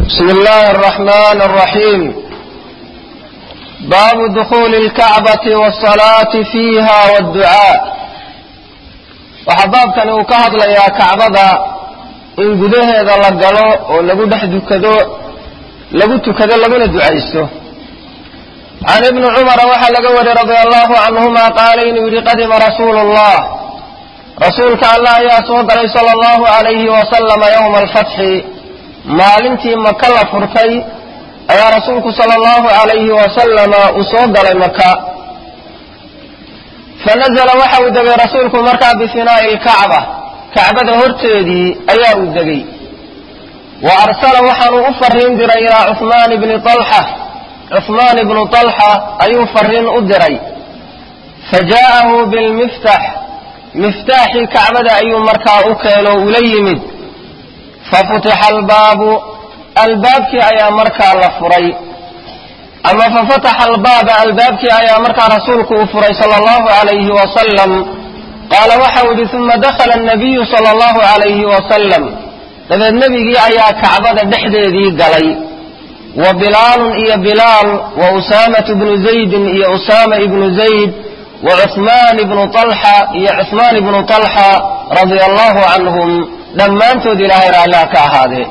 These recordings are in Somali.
بسم الله الرحمن الرحيم باب دخول الكعبة والصلاة فيها والدعاء waxaa baabkani uu ka hadlayaa kacbada in gudaheeda la galo oo lagu dhex dukado lagu tukado laguna ducaysto can ibni cumara waxaa laga wariyey radia allahu canhuma qaala inuu yidhi qadima rasuulu llah rasuulka allah ayaa soo galay sala allahu alayhi wasalama yowma alfatxi maalintii maka la furtay ayaa rasuulku sala allahu alayhi wasalama uu soo galay maka fanazla waxa uu degay rasuulku markaa bifinaa'i lkacba kacbada horteedii ayaa uu degay wa arsala waxaanuu u fariin diray ilaa cuhmaan bni alxa cuhmaan ibnu alxa ayuu fariin u diray fajaa'ahu bilmiftax miftaaxii kacbada ayuu markaa u keeno ula yimid fafutixa albaabu albaabkii ayaa markaa la furay ama fafataxa albaaba albaabkii ayaa markaa rasuulku uu furay sala allahu alayhi wasalam qaala waxau yidhi uma dakhala anabiyu sala allahu alayhi wasalam dabeed nebigii ayaa kacbada dhexdeedii galay wa bilaalun iyo bilaal wa usaamatu bnu zaydin iyo usaama ibnu zayd wa cuhmaan ibnu alxa iyo cuhmaan ibnu alxa radia allahu canhum dhammaantood ilaahay raalliha ka ahaadee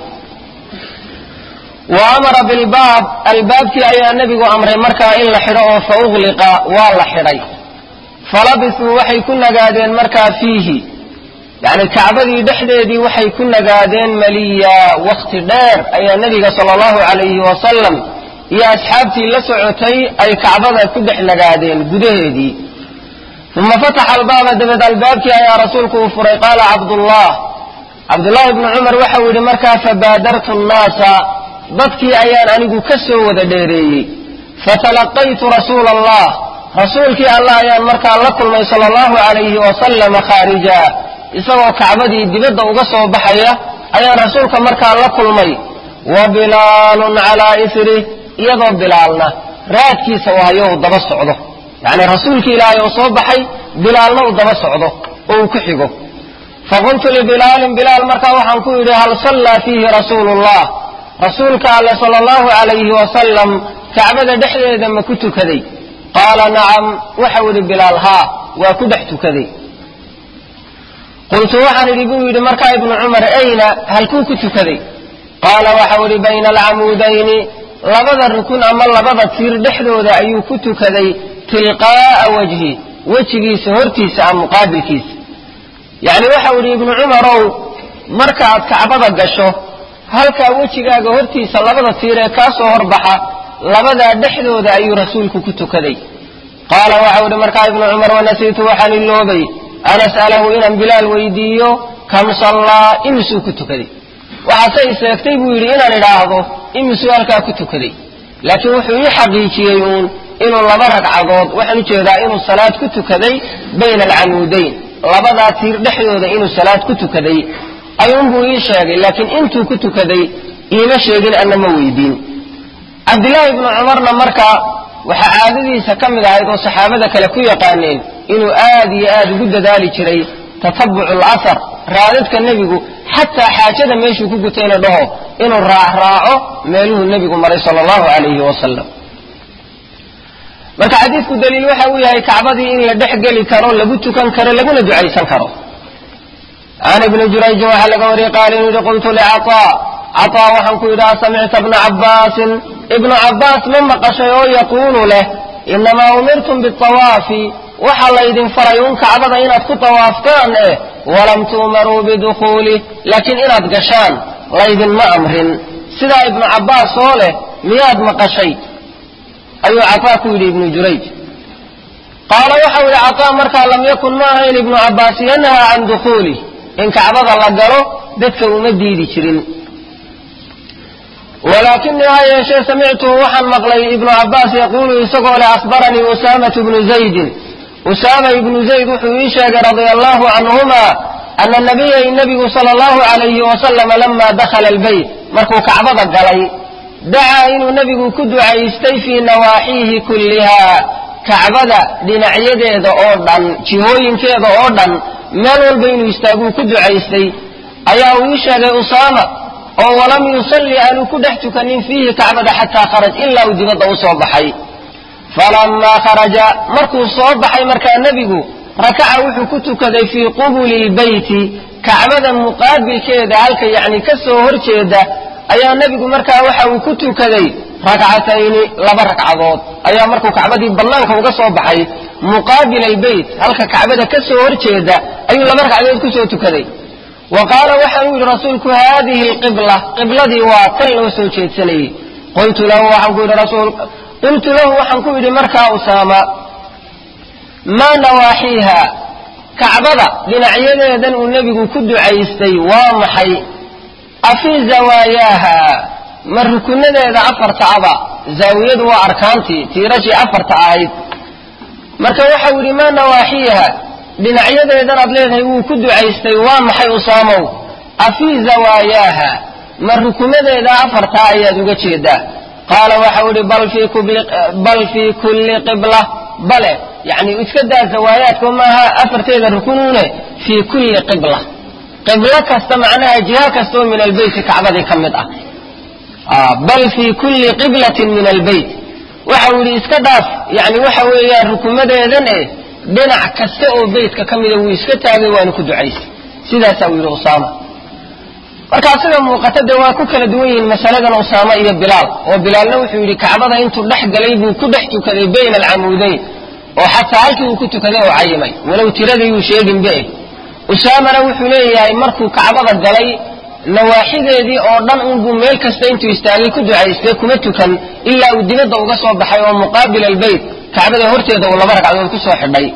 wa amara bilbaab albaabkii ayaa nebigu amray markaa in la xidho oo fa ugliqa waa la xidhay falabisuu waxay ku nagaadeen markaa fiihi yacni kacbadii dhexdeedii waxay ku nagaadeen maliya wakhti dheer ayaa nebiga sala allahu calayhi wasalam iyo asxaabtii la socotay ay kacbada ku dhex nagaadeen gudaheedii uma fataxa albaaba dabeed albaabkii ayaa rasuulku uu furay qaala cabdullah cabdullahi ibnu cumar waxau yidhi markaa fabaadartu nnaasa dadkii ayaan anigu ka soo wada dheereeyey fatalaqaytu rasuula allah rasuulkii allah ayaan markaa la kulmay sala allahu calayhi wasalama khaarija isagoo kacbadii dibadda uga soo baxaya ayaan rasuulka markaa la kulmay wa bilaalun calaa isrih iyadoo bilaalna raadkiisa waayo uu daba socdo yacni rasuulkii ilaahay oo soo baxay bilaalna uu daba socdo oo uu ku xigo faqultu libilaalin bilaal markaa waxaan ku yidhi hal sallaa fiihi rasuulu llah rasuulka alle sala allahu calayhi wasalam kacbada dhexdeeda ma ku tukaday qaala nacam waxau yidhi bilaal haa waa ku dhex tukaday qultu waxaan idhi buu yidhi markaa ibnu cumar ayna halkuu ku tukaday qaala waxau idhi bayna alcamuudayni labada rukun ama labada tiir dhexdooda ayuu ku tukaday tilqaa'a wajhi wejigiisa hortiisa a muqaabilkiisa yacni waxau idhi ibnu cumarow markaaad kacbada gasho halkaa wejigaaga hortiisa labada tiir ee kaa soo horbaxa labadaa dhexdooda ayuu rasuulku ku tukaday qaala waxau idhi markaa ibnu cumar wanasiitu waxaan iloobay an as'alahu inaan bilaal weydiiyo kam sallaa imisuu ku tukaday waxaase i seegtay buu yidhi inaan idhaahdo imisuu halkaa ku tukaday laakiin wuxuu ii xaqiijiyey uun inuu laba ragcadood waxaan ujeedaa inuu salaad ku tukaday bayna alcamuudayn labadaa tiir dhexdooda inuu salaad ku tukaday ayuunbuu ii sheegay laakiin intuu ku tukaday iima sheegin anna ma weydiin cabdillaahi ibnu cumarna markaa waxaa caadadiisa ka mid ahayd oo saxaabada kale ku yaqaaneen inuu aad iyo aad ugu dadaali jiray tatabucu alasar raadadka nebigu xataa xaajada meeshuu ku gutayna dhaho inuu raacraaco meeluhuu nebigu maray sala allahu calayhi wasalam marka xadiidku daliil waxa uu yahay kacbadii in la dhex geli karo lagu tukan karo laguna ducaysan karo can ibni jurayjin waxaa laga wariyey qaala inuu yihi qultu licataa cataa waxaan ku yidhi asamicta bna cabbaasin ibnu cabbaas ma maqashay oo yaquulu leh inamaa umirtum biawaafi waxaa laydin faray un kacbada inaad ku tawaaftaan eh walam tu'maruu bidukhuulih laakiin inaad gashaan laydinma amrin sidaa ibnu cabbaas oo leh miyaad maqashay ayuu cataa ku yidhi ibnu jurayj qaala waxau yidhi cataa markaa lam yakun ma ahayn ibnu cabbaas yanhaa can dukhuulih in kacbada la galo dadka uma diidi jirin walaakinii ha yeeshee samictuhu waxaan maqlay ibnu cabbaas yaquulu isagoo leh akhbaranii usaamatu bnu zaydin usaama ibnu zayd wuxuu ii sheegay radia allahu canhuma ana nabiyay nebigu sala allahu calayhi wasalama lama dakhala albeyt markuu kacbada galay dacaa inuu nebigu ku ducaystay fii nawaaxiihi kulliha kacbada dhinacyadeeda oo dhan jihooyinkeeda oo dhan meel walba inuu istaaguu ku ducaystay ayaa uu ii sheegay usaama oo walam yusalli aanu ku dhex tukanin fiihi kacbada xataa kharaj ilaa uu dibadda u soo baxay falamaa kharaja markuu soo baxay markaa nebigu rakaca wuxuu ku tukaday fii qubuli lbeyti kacbada muqaabilkeeda halka yacni ka soo horjeeda ayaa nebigu markaa waxa uu ku tukaday rakcatayni laba ragcadood ayaa markuu kacbadii bannaanka uga soo baxay muqaabila albeyt halka kacbada ka soo horjeeda ayuu laba ragcadood kusoo tukaday wa qaala waxaanu yidhi rasuulku haadihi alqibla qibladii waa tan loo soo jeedsanayey qultu lahu waxaan ku yidhi rasuul qultu lahu waxaan ku yidhi markaa usaama maa nawaaxiiha kacbada dhinacyadeedan uu nebigu ku ducaystay waa maxay afii zawaayaaha ma rukunadeeda afarta aba zaawiyadu waa arkaantii tiirashii afarta ahayd marka waxau yidhi maa nawaaxiiha dhinacyadeedan aad leedahay wuu ku ducaystay waa maxay usaamow afii zawaayaaha ma rukunadeeda afartaa ayaad uga jeedaa qaala waxau idhi bal fii kulli qibla bale yani iska daa zawaayaadka maaha afarteeda rukunuune fii kulli qibla qiblo kasta macnaha jiha kastoo min albeyti kacbadii ka mid ah bal fii kulli qiblatin min albeyt waxau yidhi iska dhaaf yani waxa weeyaan rukumadeedan eh dhinac kasta oo beytka ka mida wuu iska taagay waanu ku ducaysay sidaasaa uu yidhi usaama markaa sida muuqata dee waa ku kala duwan yihiin masaladan usaama iyo bilaal oo bilaalna wuxuu yidhi kacbada intuu dhex galay buu ku dhex tukaday bayna alcamuudayn oo xataa halkii uu ku tukaday oo cayimay walow tiradayuu sheeginbe usaamana wuxuu leeyahay markuu kacbada galay nawaaxideedii oo dhan unbuu meel kasta intuu istaagay ku ducaystay kuma tukan ilaa uu dibadda uga soo baxay oo muqaabil albeyt kacbada horteeda uu laba ragcadood ku soo xidhay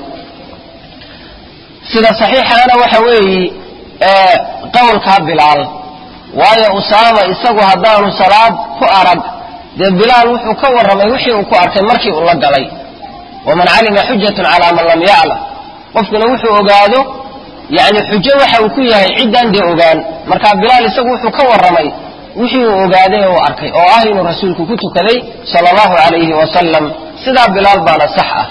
sida saxiixaana waxa weeyi qowlkaa bilaal waayo usaama isagu haddaanu salaad ku arag dee bilaal wuxuu ka warramay wixii uu ku arkay markii uu la galay waman calima xujatun calaa man lam yaclam qofkuna wuxuu ogaado yani xujo waxa uu ku yahay ciddaan dee ogaan marka bilaal isagu wuxuu ka warramay wixii uu ogaaday oo arkay oo ah inuu rasuulku ku tukaday sala allahu calayhi wasalam sidaa bilaal baana sax ah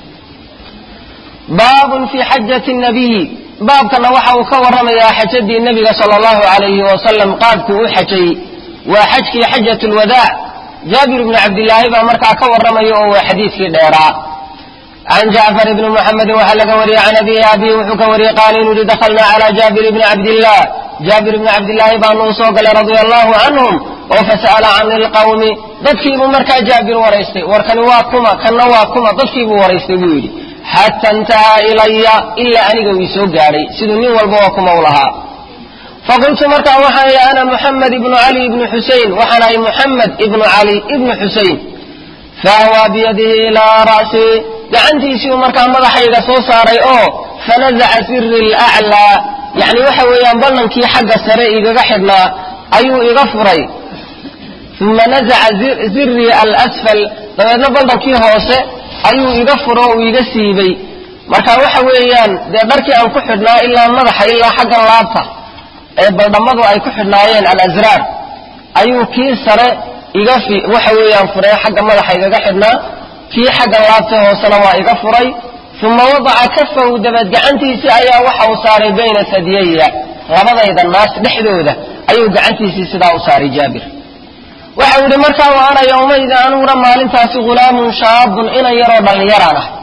baabun fii xajati nabiyi baabkana waxa uu ka warramayaa xajadii nebiga sala allahu calayhi wasalam qaabkuu u xajay waa xajkii xajat lwadaac jaabir ibnu cabdilaahi baa markaa ka warramaya oo waa xadiidkii dheeraa can jacfar ibni muxamedin waxaa laga wariyey can abihi abihi wuxuu ka wariyey qaala inuu yihi dakhalnaa calaa jaabir ibni cabdillah jaabir ibni cabdillaahi baanu u soo galay radia allahu canhum oo fasa'ala can ilqawmi dadkiibuu markaa jaabir waraystay warkani waa kuma kanna waa kuma dadkiibuu waraystay buu yidhi xata intahaa ilaya ilaa aniga uu isoo gaadhay siduu nin walba waa kuma u lahaa faqultu markaa waxaan ihi ana muxamed ibnu cali ibnu xusein waxaan ahay muxamed ibnu cali ibnu xusein faahwaa biyadihi ilaa ra'sii gacantiisiiu markaa madaxayga soo saaray oo fanazaca siri laclaa yani waxa weeyaan ballankii xagga sare igaga xidhnaa ayuu iga furay uma nazaca zirii alasfal dabeedna ballankii hoose ayuu iga furo uu iga siibay marka waxa weeyaan dee dharkii aan ku xidhnaa ilaa madaxa ilaa xaggan laabta ee baldhammadu ay ku xidhnaayeen alasraar ayuu kii sare iga waxa weeyaan furay xagga madaxa igaga xidhnaa kii xagga laabta hoosena waa iga furay uma wadaca kafahu dabeed gacantiisii ayaa waxa uu saaray bayna sadyaya labadayda naas dhexdooda ayuu gacantiisii sidaa u saaray jaabir waxau yidhi markaa wa ana yowmayda anuguna maalintaasi hulaamun shaabun inan yaroo dhallinyaraan ah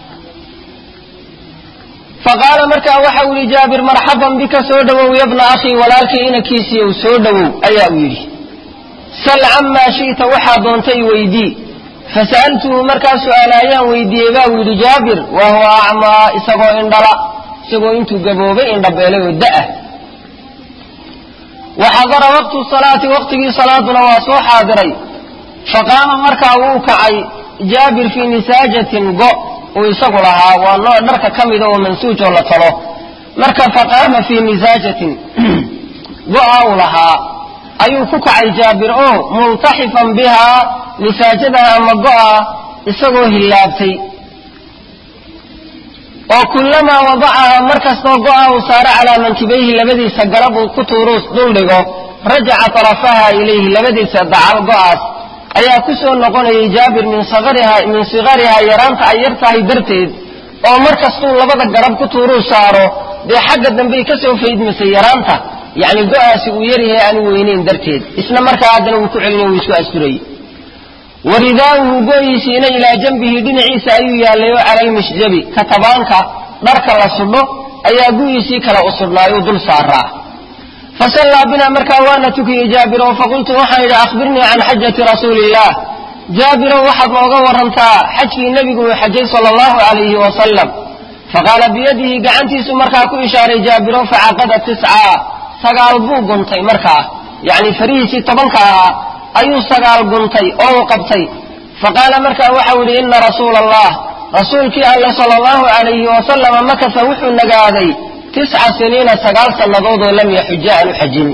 faqaala markaa waxau yidhi jaabir marxaban bika soo dhowow yabna akhii walaalkii inankiisiiyow soo dhowow ayaa uu yidhi sal camaa shi'ta waxaa doontay weydii fasa'altuhu markaa su'aalaayaan weydiiyey baa uu yidhi jaabir wa huwa acmaa isagoo indhala isagoo intuu gaboobay indhabeelay oo da'ah waxadara waqtu salaati waqtigii salaaduna waa soo xaadiray faqaama markaa wuu kacay jaabir fii nisaajatin go uu isagu lahaa waa nooc dharka ka mida oo mansuujoo la talo marka faqaama fii nisaajatin go'a uu lahaa ayuu ku kacay jaabir oo multaxifan bihaa nisaajada ama go'a isagoo hillaabtay oo kullamaa wadacaha mar kastoo go'a uu saaro calaa mankibayhi labadiisa garab uu ku tuuruu duldhigo rajaca tarafaha ilayhi labadiisa dacal go'aas ayaa ku soo noqonayay jaabir min min sikarihaa yaraanta ay yar tahay darteed oo mar kastuu labada garab ku tuuruu saaro dee xagga dambey ka soo faydmasay yaraanta yacni go-aasi uu yaryahay aanu weyneyn darteed isna markaa haddana wuu ku celinay wuu isku asturayey waridaauhu go-iisiina ilaa janbihi dhinaciisa ayuu yaallay oo cala almishjabi katabaanka dharka la sudho ayaa gu-iisii kale u sudhnaayuu dul saaraa fasallaa binaa markaa waana tukiyey jaabiro faqultu waxaan idhi akhbirnii can xajati rasuuli illah jaabirow waxaad nooga warantaa xajkii nebigu uu xajay sala allahu calayhi wasalam faqaala biyadihi gacantiisu markaa ku ishaaray jaabiro facaqada tiscaa sagaal buu guntay markaa yacni farihiisii tobanka ahaa ayuu sagaal guntay oo uu qabtay faqaala markaa waxau yidhi ina rasuula allah rasuulkii alle sala allahu calayhi wasalama makasa wuxuu nagaaday tisca siniina sagaal sannadood oo lam yaxuja aanu xajin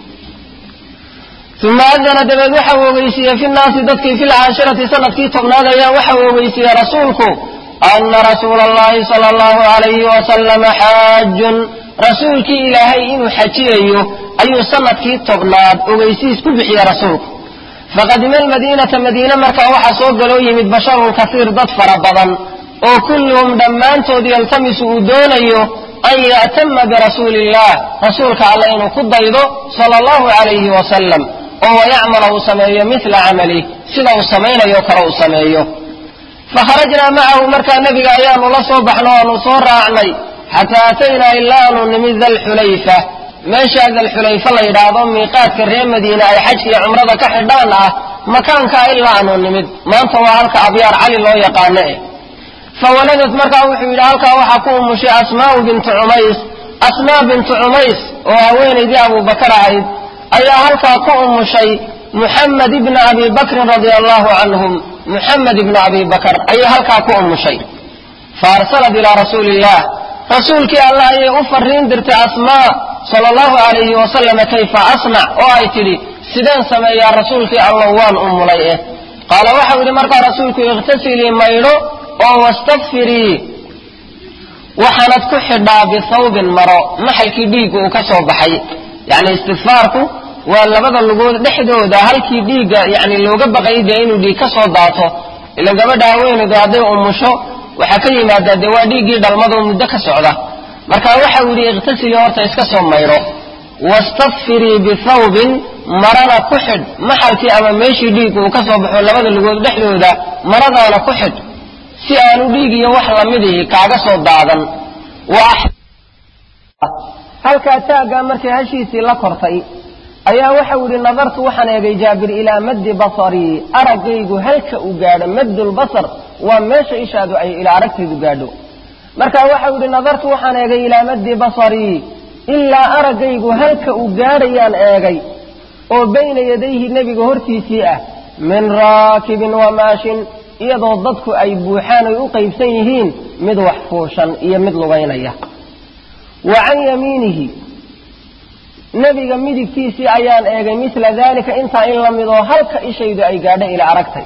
uma adana dabeed waxa uu ogeysiiyey fi nnaasi dadkii fi lcaashirati sanadkii tobnaad ayaa waxa uu ogeysiiyey rasuulku ana rasuula allahi sala allahu calayhi wasalama xaajun rasuulkii ilaahay inuu xajiyayo ayuu sanadkii tobnaad ogeysiis ku bixiyey rasuulku faqadima almadiinata madiine markaa waxaa soo galoo yimid basharun kasiir dad fara badan oo kulluhum dhammaantood yaltamisu uu doonayo an ya'tama birasuuli illah rasuulka alle inuu ku daydo sala allahu calayhi wasalam oo wayacmala uu sameeyo mila camalih sida uu samaynayo kale uu sameeyo fakharajnaa macahu markaa nebiga ayaanu la soo baxno aanu soo raacnay xataa ataynaa ilaa aanu nimid dalxulayfa meeshaa dalxulayfa la yidhaahdo miiqaadka reer madiine ay xajka iyo cumrada ka xidhaan ah makaankaa ilaa aanu nimid maanta waa halka abyaar cali loo yaqaano eh fawaladad markaa wuxuu yidhi halkaa waxaa ku umushay asmaau bintu cumays asmaa bintu cumays oo haweenaydii abubakar ahayd ayaa halkaa ku umushay muxamed ibna abi bakrin radia allahu canhum muxamed ibna abi bakr ayay halkaa ku umushay fa arsalat ilaa rasuuli illah rasuulkii allah ayay u fariin dirtay asmaa sala allahu calayhi wasalama kayfa asnac oo ay tidhi sideen sameeyaa rasuulkii allow waan umulay eh qaala waxau yidhi markaa rasuulku ikhtasilii maydho oo wastakfirii waxaanad ku xidhaa bithawbin maro maxalkii dhiigga uu ka soo baxay yacni istikfaarku waa labada lugood dhexdooda halkii dhiigga yani looga baqay dee inuu dhiig ka soo daato ila gabadha haweenaydu hadday umusho waxaa ka yimaadaa dee waa dhiiggii dhalmadoo muddo ka socda marka waxau yidhi ikhtasilii horta iska soo maydho wastakfirii bithawbin marana ku xidh maxalkii ama meeshii dhiigga uu ka soo baxo labada lugood dhexdooda maradaana ku xidh si aanu dhiig iyo wax lamidihi kaaga soo daadan halkaa taaggaa markay hashiisii la kortay ayaa waxau yidhi nadartu waxaan eegay jaabir ilaa maddi basarii araggaygu halka uu gaadho maddulbasar waa meesha ishaadu ay ilaa aragtaydu gaadho marka waxau yidhi nadartu waxaan eegay ilaa maddi basarii ilaa araggaygu halka uu gaadhayaan eegay oo bayna yadayhi nebiga hortiisii ah min raakibin wa maashin iyadoo dadku ay buuxaan ay u qaybsan yihiin mid wax fuushan iyo mid lugaynaya wa can yamiinihi nebiga midigtiisii ayaan eegay mila dalika intaa in la midoo halka ishaydu ay gaadho ila aragtay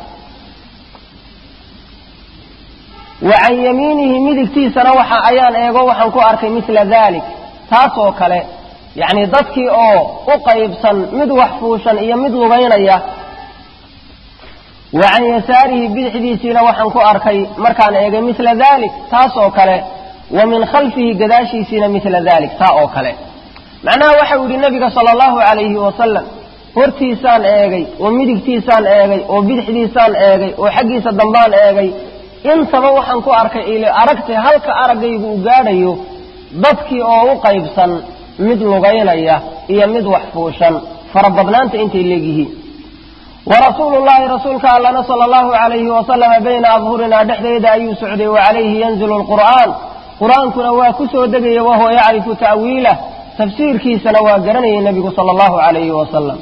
wa can yamiinihi midigtiisana waxa ayaan eego waxaan ku arkay mila dalik taas oo kale yacni dadkii oo u qaybsan mid wax fuushan iyo mid lugaynaya wa can yasaarihi bidixdiisiina waxaan ku arkay markaan eegay mila dalik taas oo kale wa min khalfihi gadaashiisiina mila dalik taa oo kale macnaha waxau yidhi nebiga sala allahu calayhi wasalam hortiisaan eegay oo midigtiisaan eegay oo bidixdiisaan eegay oo xaggiisa dambaan eegay intaba waxaan ku arkay ili aragtay halka araggaygu u gaadhayo dadkii oo u qaybsan mid lugaynaya iyo mid wax fuushan farabadnaanta intay leegyihiin warasuulu llahi rasuulka allana sala allahu calayhi wasalama bayna adhurinaa dhexdeeda ayuu socday wa calayhi yanzilu lqur'aan qur-aankuna waa ku soo degaya wahuwa yacrifu ta'wiilah tafsiirkiisana waa garanayay nebigu sala allahu calayhi wasalam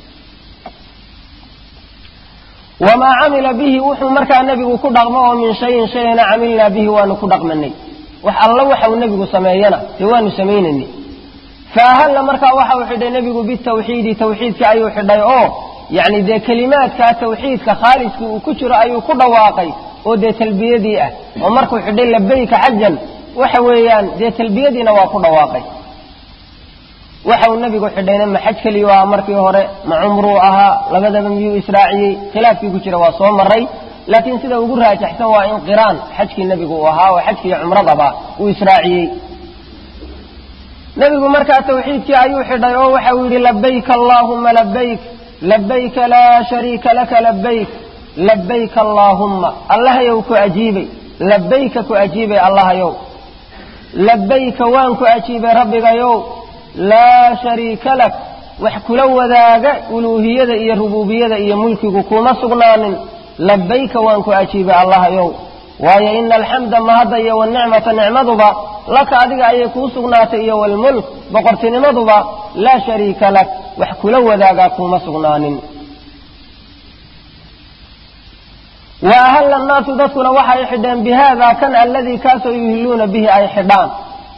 wamaa camila bihi wuxuu markaa nebigu ku dhaqmo oo min shayin shayna camilnaa bihi waanu ku dhaqmanay wax alla waxau nebigu sameeyana dee waanu samaynaynay faahalla markaa waxau xidhay nebigu bitawxiidi tawxiidka ayuu xidhay oo yacni dee kelimaadkaa tawxiidka khaaliskii uu ku jiro ayuu ku dhawaaqay oo dee talbiyadii ah oo markuu xidhay labayka xajan waxa weeyaan dee talbiyadiina waa ku dhawaaqay waxa uu nebigu xidhayna ma xaj keliyu ahaa markii hore ma cumruu ahaa labadaba miyuu israaciyey khilaafkii ku jira waa soo maray laakiin sida ugu raajaxsan waa in qiraan xajkii nebigu uu ahaa oo xajkii cumradaba uu israaciyey nebigu markaa tawxiidkii ayuu xidhay oo waxa uu yidhi labayk allaahumma labayk labayka laa shariika laka labayk labayka allaahumma allahayow ku ajiibay labayka ku ajiibay allahayow labayka waan ku ajiibay rabbigayow laa shariika lak wax kula wadaaga uluuhiyada iyo rububiyada iyo mulkigu kuma sugnaanin labayka waan ku ajiibay allahayow waayo ina alxamda mahadda iyo wanicmata nicmaduba laka adiga ayay kuu sugnaatay iyo walmulk boqortinimaduba laa shariika lak wax kula wadaagaa kuma sugnaanin wa ahalla annaasu dadkuna waxay xidheen bi haada kan alladii kaasoo yuhiluuna bihi ay xidhaan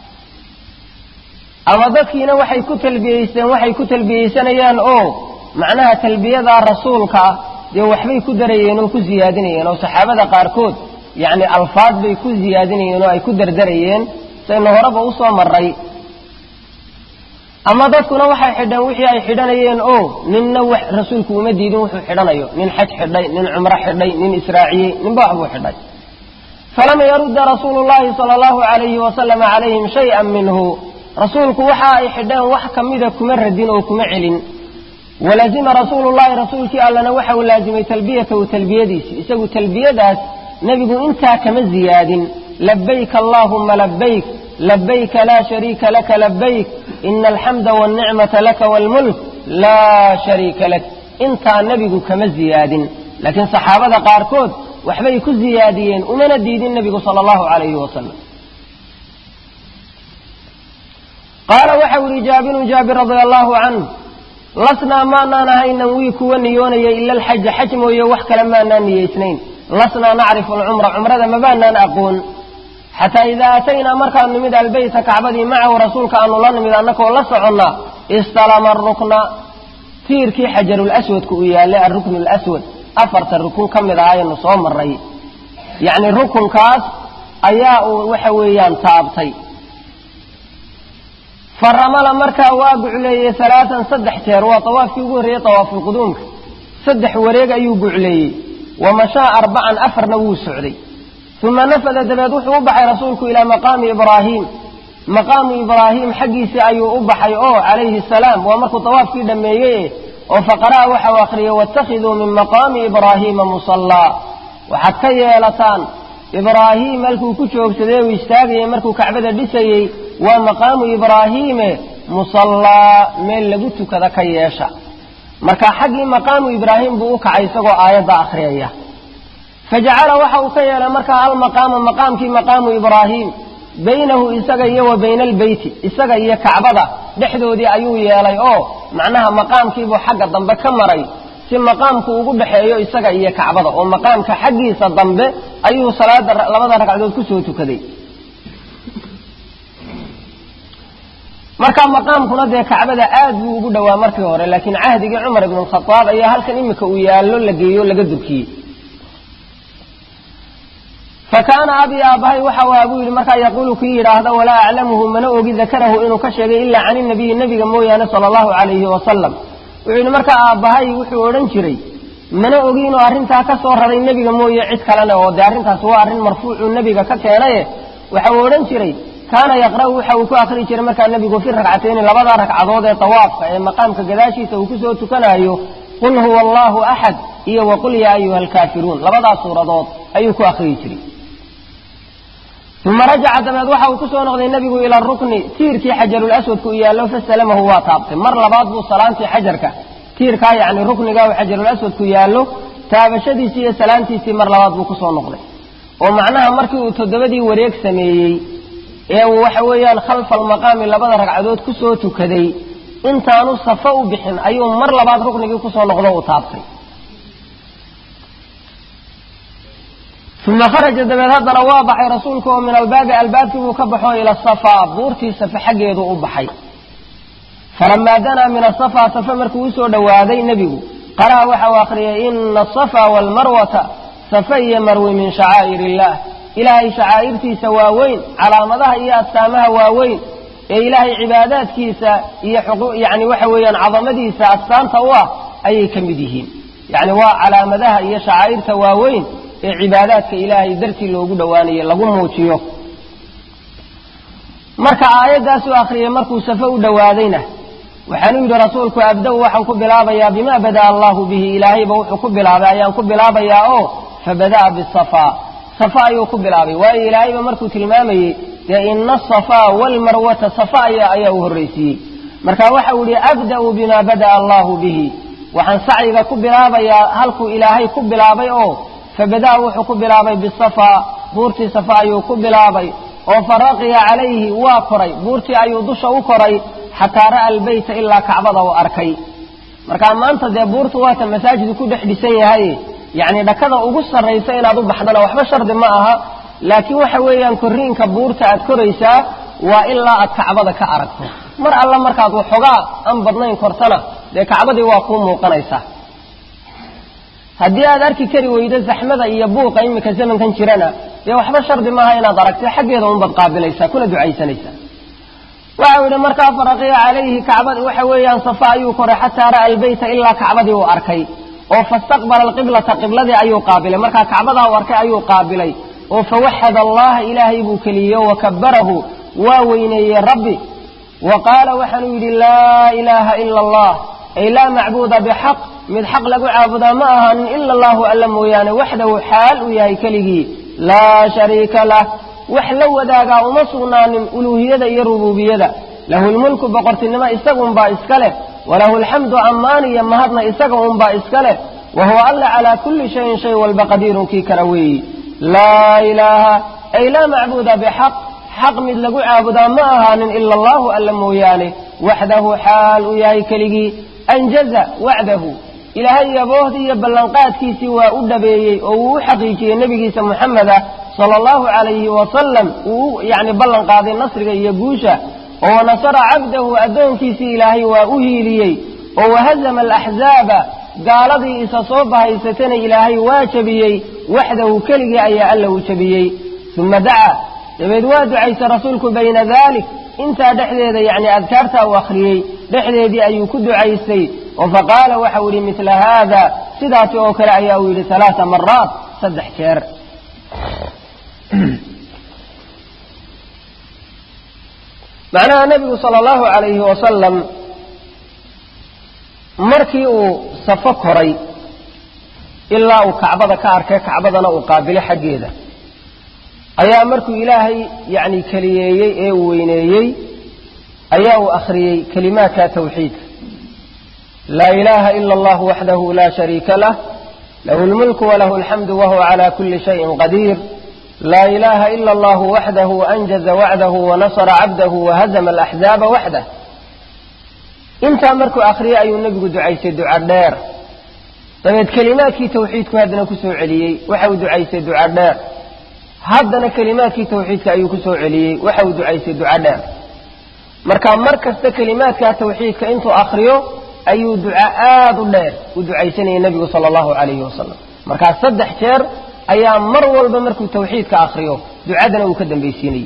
ama dadkiina waxay ku talbiyeysteen waxay ku talbiyeysanayaan oo macnaha talbiyadaa rasuulka ah dee waxbay ku darayeen oo ku siyaadinayeen oo saxaabada qaarkood yacni alfaad bay ku siyaadinayeen oo ay ku dardarayeen saynu horeba usoo maray ama dadkuna waxay xidheen wixii ay xidhanayeen oo ninna wax rasuulku uma diidin wuxuu xidhanayo nin xaj xidhay nin cumro xidhay nin israaciyey ninba waxbuu xidhay falam yarudda rasuulu llahi sala allahu alayhi wasalama calayhim shay-an minhu rasuulku waxa ay xidheen wax kamida kuma radin oo kuma celin walazima rasuulu llahi rasuulkii allana waxa uu laazimay talbiyatahu talbiyadiisi isagu talbiyadaas nebigu intaa kama ziyaadin labayk allaahumma labayk labayka laa shariika laka labayk ina alxamda walnicmata laka waalmulk laa shariika lak intaa nebigu kama ziyaadin laakiin saxaabada qaarkood waxbay ku ziyaadiyeen umana diidin nebigu sala allahu calayhi wasalam qaala waxau yihi jaabirun jaabir radia allahu canh lasnaa maanaan ahaynan wii kuwa niyoonaya ila alxaja xaj mooye wax kale maanaan niyeysnayn lasnaa nacrifu alcumra cumrada mabaanaan aqoon xataa idaa aataynaa markaanu nimid albeyta kacbadii macahu rasuulka aanu la nimid annakoo la soconna istalama arukna tiirkii xajarulaswadka uu yaallay alruknu alaswad afarta rukun ka mid ah aynu soo maray yacni rukunkaas ayaa uu waxa weeyaan taabtay faramala markaa waa gucleeyey alaaan saddex jeer waa tawaafkii ugu horreeyey tawaafulquduumka saddex wareeg ayuu gucleeyey wa mashaa arbacan afarna wuu socday uma nafada dabeed wuxuu u baxay rasuulku ilaa maqaami ibraahiim maqaamu ibraahiim xaggiisii ayuu u baxay oo calayhi salaam waa markuu tawaafkii dhammeeyey oo faqara'a waxau akhriyey waاtakhiduu min maqaami ibraahiima musallaa waxaad ka yeelataan ibraahiim halkuu ku joogsadee uu istaagayey markuu kacbada dhisayey waa maqaamu ibraahiime musallaa meel lagu tukada ka yeesha marka xaggii maqaamu ibraahim buu u kacay isagoo aayadda akhriyaya fajacala waxa uu ka yeelay markaa almaqaama maqaamkii maqaamu ibraahiim baynahu isaga iyo wa bayna albeyti isaga iyo kacbada dhexdoodii ayuu yeelay oo macnaha maqaamkiibuu xagga dambe ka maray si maqaamku ugu dhexeeyo isaga iyo kacbada oo maqaamka xaggiisa dambe ayuu salaada labada ragcadood kusoo tukaday marka maqaamkuna dee kacbada aad buu ugu dhowaa markii hore laakiin cahdigii cumar ibn khadaab ayaa halkan imika uu yaallo la geeyo laga durkiyey fa kaana abii aabbahay waxa waa buu yidhi markaa yaquulu kii yidhaahda walaa aclamuhu mana ogi dakarahu inuu ka sheegay ilaa can inabiyi nebiga mooyaane sala allahu calayhi wasalam wuxuu yidhi markaa aabbahay wuxuu odhan jiray mana ogi inuu arrintaa ka soo raray nebiga mooye cid kalena oo dee arrintaas waa arrin marfuucuu nebiga ka keenaye waxa uu odhan jiray kaana yaqra'u waxa uu ku akri jiray markaa nebigu fi ragcatayni labada ragcadood ee tawaafka ee maqaamka gadaashiisa uu kusoo tukanaayo qul huwa allahu axad iyo waqul yaa ayuha alkaafiruun labadaas suuradood ayuu ku akriyi jiray uma rajaca dabeed waxa uu kusoo noqday nebigu ila rukni tiirkii xajarulaswadka u yaallo fasalamahu waa taabtay mar labaad buu salaantii xajarka tiirkaa yacni rukniga uu xajarulaswadku yaallo taabashadiisii iyo salaantiisii mar labaad buu kusoo noqday oo macnaha markii uu toddobadii wareeg sameeyey ee uu waxa weeyaan khalfa almaqaami labada ragcadood kusoo tukaday intaanu safo u bixin ayuu mar labaad ruknigii kusoo noqdo uu taabtay uma kharaja dabeed haddana waa baxay rasuulku oo min albaabi albaabkii buu ka baxo ila safaa buurtii safe xaggeedu u baxay falamaa danaa min asafaa safe markuu usoo dhowaaday nebigu qara'a waxa uu akhriyay ina asafa waalmarwata safe iyo marwi min shacaa'ir illaah ilaahay shacaa'irtiisa waaweyn calaamadaha iyo astaamaha waaweyn ee ilaahay cibaadaadkiisa iyo yani waxa weeyaan cadamadiisa astaanta u ah ayay ka mid yihiin yacni waa calaamadaha iyo shacaa'irta waaweyn ee cibaadaadka ilaahay dartii loogu dhowaanayo lagu muujiyo marka aayaddaasuu akhriyey markuu safo u dhowaadayna waxaanuu yidhi rasuulku abda-u waxaan ku bilaabayaa bimaa bada'a allahu bihi ilaahayba wuxuu ku bilaabay ayaan ku bilaabayaa oo fabada'a bisafaa safa ayuu ku bilaabay waayo ilaahayba markuu tilmaamayey dee ina asafaa waalmarwata safa aya ayaa u horraysiiyey marka waxau yihi abda'u bimaa bada'a allahu bihi waxaan sacyiga ku bilaabayaa halkuu ilaahay ku bilaabay oo fabada'a wuxuu ku bilaabay bisafaa buurtii safa ayuu ku bilaabay oo faraqiya calayhi waa koray buurtii ayuu dusha u koray xataa ra'a albeyta ilaa kacbada uu arkay markaa maanta dee buurtu waata masaajidku ku dhex dhisan yahay yacni dhakada ugu sarraysa inaad u baxdana waxba shardi ma aha laakiin waxa weeyaan korriinka buurta aad koraysaa waa ilaa aad kacbada ka aragto mar alla markaad waxoogaa aan badnayn kortana dee kacbadii waa kuu muuqanaysaa haddii aad arki kari weydo zaxmada iyo buuqa iminka zamankan jirana dee waxba shardi maaha inaad aragto xaggeeda unbaad qaabilaysaa kuna ducaysanaysaa waxau yidhi markaa faraqiya calayhi kacbad waxa weeyaan safa ayuu koray xataa ra'a albeyta ilaa kacbadii uu arkay oo fastaqbala alqiblata qibladii ayuu qaabilay markaa kacbadaa u arkay ayuu qaabilay oo fawaxad allaha ilaahay buu keliyey wa kabarahu waa weyneeyey rabbi wa qaala waxaanuu yidhi laa ilaaha ila allah ay laa macbuuda bixaq mid xaq lagu caabudaa ma ahaanin ila allahu alla mooyaane waxdahu xaal uu yahay keligii laa shariika lah wax la wadaagaa uma sugnaanin uluuhiyada iyo rubuubiyada lahu lmulku boqortinimo isagunbaa iska leh walahu alxamdu ammaan iyo mahadna isaga unbaa iska leh wa huwa alla calaa kulli shayin shay walba qadiirun kii kara weeyi laa ilaaha ay laa macbuuda bixaq xaq mid lagu caabudaa ma ahaanin ila allahu alla mooyaane waxdahu xaal uu yahay keligii anjaza wacdahu ilaahay yaboohdii iyo ballanqaadkiisii waa u dhabeeyey oo wuu u xaqiijiyey nebigiisa muxameda sala allahu calayhi wasalam uu yacni ballan qaaday nasriga iyo guusha oo wanasara cabdahu addoonkiisii ilaahay waa u hiiliyey oo wahazama alaxzaaba gaaladii isa soo bahaysatana ilaahay waa jebiyey waxdahu keligii ayaa alla uu jebiyey uma dacaa dabeed waa ducaysay rasuulku bayna dalik intaa dhexdeeda yacni adkaartaa uu akhriyey dhexdeedii ayuu ku ducaystay oo faqaala waxau yidhi midla haada sidaasi oo kale ayaa uu yidhi alaaa maraat saddex jeer macnaha nebigu sala allahu calayhi wasalam markii uu safo koray ilaa uu kacbada ka arkay kacbadana uu qaabilay xaggeeda ayaa markuu ilaahay yacni keliyeeyey ee uu weyneeyey ayaa uu akhriyey kelimaadka tawxiidka laa ilaaha ila allahu waxdahu laa shariika lah lahu lmulku walahu alxamdu wahuwa cala kuli shayin qadiir laa ilaaha ila allahu waxdahu anjaza wacdahu wanasara cabdahu wahazama alaxzaaba waxdah intaa markuu akhriyey ayuu nebigu ducaystay duca dheer dabeed kelimaadkii tawxiidku haddana ku soo celiyey waxa uu ducaystay duca dheer haddana kelimaadkii tawxiidka ayuu ku soo celiyey waxa uu ducaystay duca dheer marka mar kasta kelimaadkaa tawxiidka intuu akhriyo ayuu duca aad u dheer u ducaysanayay nebigu sala allahu calayhi wasalam markaa saddex jeer ayaa mar walba markuu tawxiidka akhriyo ducadana uu ka dambaysiinayey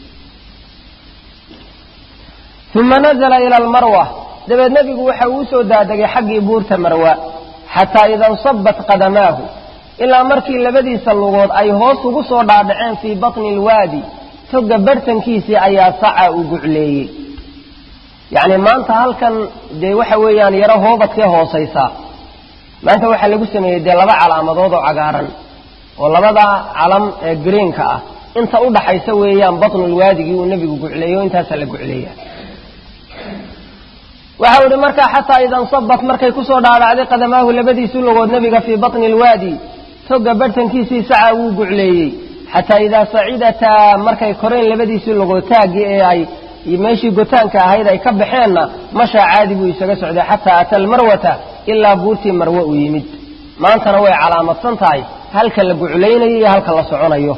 uma nazla ila almarwa dabeed nebigu waxa uu usoo daadegay xaggii buurta marwa xataa ida nsabat qadamaahu ilaa markii labadiisa lugood ay hoos ugu soo dhaadhaceen fii batni alwaadi toga bartankiisii ayaa saca uu gucleeyey yacni maanta halkan dee waxa weeyaan yaro hoobadkee hoosaysaa maanta waxaa lagu sameeyey dee laba calaamadood oo cagaaran oo labada calam ee greenka ah inta u dhaxaysa weeyaan batnulwaadigii uu nebigu gucleeyo intaasaa la gucleeya waxau ihi markaa xataa ida nsabat markay kusoo dhaadhacday qadamaahu labadiisii lugood nebiga fii batni alwaadi toga bartankiisii saca wuu gucleeyey xataa idaa sacidataa markay koreen labadiisii lugood taaggii ee ay meeshii gotaanka ahayd ay ka baxeenna mashaa caadi buu isaga socday xataa ata almarwata ilaa buurtii marwe uu yimid maantana way calaamadsan tahay halka la guclaynayo iyo halka la soconayo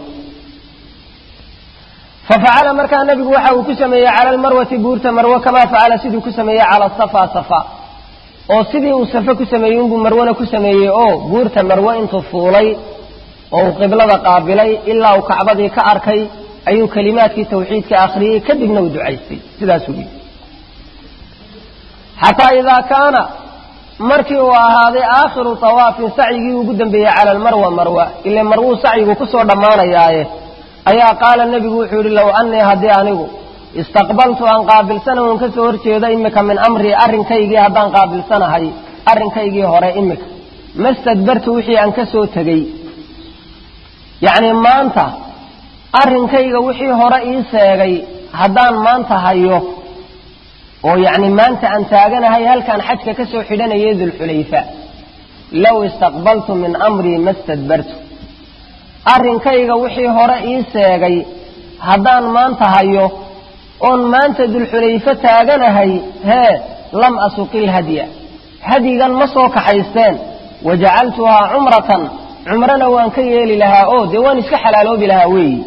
fafacala markaa nebigu waxa uu ku sameeyey cala almarwati buurta marwe kamaa facala siduu ku sameeyey cala safa safa oo sidii uu safe ku sameeyey unbuu marwana ku sameeyey oo buurta marwe intuu fuulay oo uu qiblada qaabilay ilaa uu kacbadii ka arkay ayuu kelimaadkii tawxiidka akhriyey kadibna uu ducaystay sidaasuu yidhi xataa idaa kaana markii uu ahaaday aakhiru tawaafin sacyigii ugu dambeeyey cala almarwa marwa ile marwuu sacyigu kusoo dhammaanayaaye ayaa qaala nebigu wuxuu yidhi low annii haddii anigu istaqbaltu aan qaabilsana un ka soo horjeedo imika min amrii arrinkaygii haddaan qaabilsanahay arrinkaygii hore imika mastadbartu wixii aan ka soo tegey yacni maanta arrinkayga wixii hore ii seegay haddaan maanta hayo oo yacni maanta aan taaganahay halkaan xajka ka soo xidhanayay dulxulayfa low istaqbaltu min amrii mastadbartu arrinkayga wixii hore ii seegay haddaan maanta hayo oon maanta dulxulayfo taaganahay hee lam asuqil hadya hadyigan ma soo kaxaysteen wajacaltuhaa cumratan cumrana waan ka yeeli lahaa oo dee waan iska xalaaloobi lahaa weeyi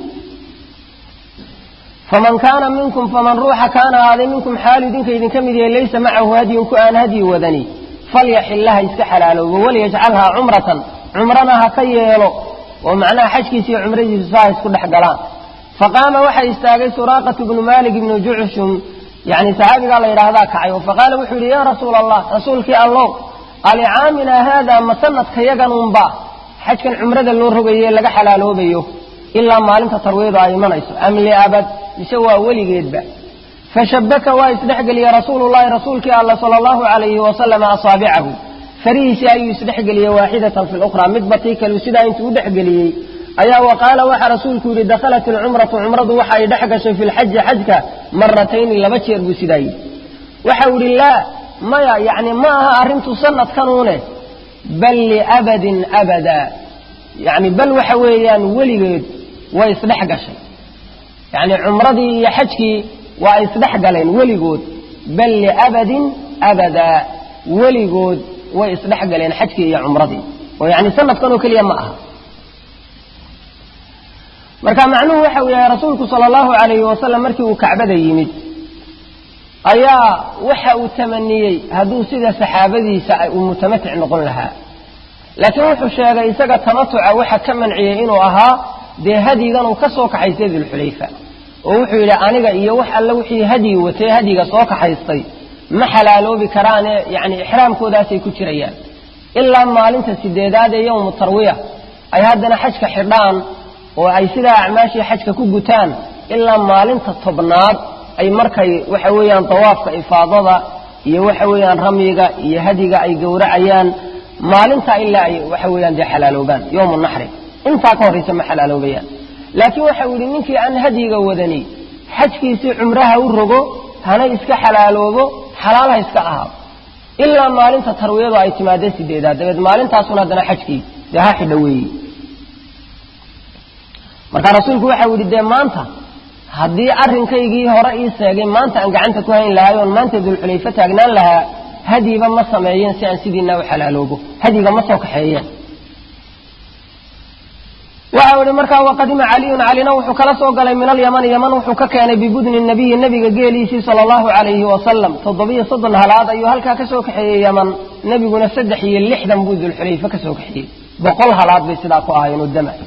faman kaana minkum faman ruuxa kaana ahaaday minkum xaalu idinka idinka mid yahay laysa macahu hadyun ku aan hadyi wadani falyaxillaha iska xalaaloobo waliyajcalhaa cumratan cumrana ha ka yeelo oo macnaha xajkiisa iyo cumradiisu saa isku dhex galaan faqaama waxaa istaagay suraaqatu bnu malik ibnu jucshum yani saxaabigaa la yidhaahdaa kacay oo faqaala wuxuu yidhi yaa rasuula allah rasuulkii allow alicaamina haada ma sanadka yagan unba xajkan cumrada loo rogaye laga xalaaloobayo ilaa maalinta tarwiyadu ay imanayso am liabad mise waa weligeedba fashabaka waa isdhexgeliyey rasuulullahi rasuulkii alla sala allahu calayhi wasalama asaabicahu farihiisii ayuu isdhexgeliyey waaxidatan fi lukhraa midba tii kalu sidaa intuu u dhexgeliyey ayaa wa qaala waxaa rasuulku yidhi dakhalat ilcumratu cumradu waxa ay dhex gashay fi lxaji xajka maratayni laba jeer buu sidaa yidhi waxau yidhi laa maya yacni ma aha arrintu sanadkanuune bal liabadin abada yacni bal waxa weeyaan weligeed way isdhex gashay yacni cumradii iyo xajkii waa ay isdhex galeen weligood bal liabadin abadaa weligood way isdhex galeen xajkii iyo cumradii oo yacni sanadkan oo keliya ma aha marka macnuhu waxa uu yahay rasuulku sala allahu calayhi wasalam markii uu kacbada yimid ayaa waxa uu tamaniyey hadduu sida saxaabadiisa uu mutamatic noqon lahaa laakiin wuxuu sheegay isaga tamatuca waxa ka manciyey inuu ahaa dee hadyigan uu ka soo kaxaystay dulxulayfa oo wuxuu yidhi aniga iyo wax alle wixii hadyi watay hadyiga soo kaxaystay ma xalaaloobi karaane yacni ixraamkoodaasay ku jirayaan ilaa maalinta sideedaad ee yowmu tarwiya ay haddana xajka xidhaan oo ay sidaa acmaashii xajka ku gutaan ilaa maalinta tobnaad ay markay waxa weeyaan dawaafka ifaadada iyo waxa weeyaan ramyiga iyo hadiga ay gowracayaan maalintaa ilaa ay waxa weeyaan dee xalaaloobaan yowmu naxri intaa ka horraysa ma xalaaloobayaan laakiin waxau yidhi ninkii aan hadyiga wadani xajkiisii cumraha u rogo hana iska xalaaloobo xalaal ha iska ahaado ilaa maalinta tarwiyadu ay timaadee sideedaad dabeed maalintaasuna haddana xajkii dee ha xidho weeyi marka rasuulku waxau yidhi dee maanta haddii arrinkaygii hore ii seegay maanta aan gacanta ku hayn lahay oon maanta dulxulayfo taagnaan lahaa hadyiba ma sameeyeen si aan sidiina u xalaaloobo hadyiga ma soo kaxeeyeen waxau ihi markaa waqadima caliyun calina wuxuu kala soo galay min alyamani yaman wuxuu ka keenay bibudni nabiyi nebiga geeliisii sala allahu calayhi wasalam toddobiyo soddon halaad ayuu halkaa ka soo kaxeeyey yaman nebiguna saddex iyo lixdan buu dulxulayfo ka soo kaxeeyey boqol halaad bay sidaa ku ahaayeen oo dama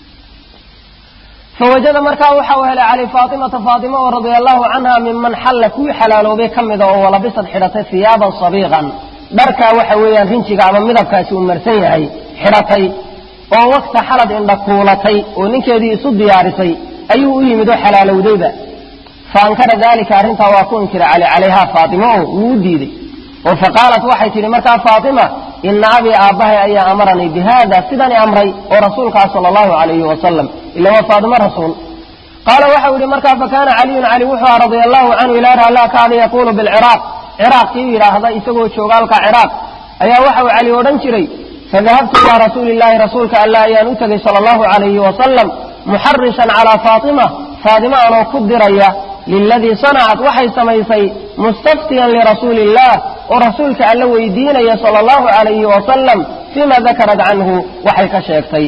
fawajada markaa waxa uu helay cali faatimata faatima oo radia allahu canha miman xalla kuwii xalaaloobay ka mida oo walabisad xidhatay hiyaaban sabiiqan dharkaa waxa weeyaan rinjiga ama midabkaasi uu marsan yahay xidhatay oo wakta xalad indha kuulatay oo ninkeedii isu diyaarisay ayuu u yimid oo xalaalowdayba fa ankara daalika arrintaa waa ku inkira cali calayhaa faatima oo wuu u diiday oo faqaalat waxay tidhi markaa faatima ina abii aabbahay ayaa amaranii bi haada sidani amray oo rasuulkaa sala allahu calayhi wasalam ila waa faatimo rasuul qaala waxau yidhi markaa fakaana caliyun cali wuxuu aha radia allahu canhu ilaa raallaa kaada yaquulu bilciraaq ciraaq kii yidhaahda isagoo jooga halka ciraaq ayaa waxau cali odhan jiray fadahabtu ilaa rasuuli illaahi rasuulka alla ayaan u tegay sala allahu calayhi wasalam muxarishan calaa faatima faatima anoo ku diraya liladii sanacat waxay samaysay mustaftiyan lirasuuli illah oo rasuulka alla weydiinaya sala allahu calayhi wasalam fiima dakarat canhu waxay ka sheegtay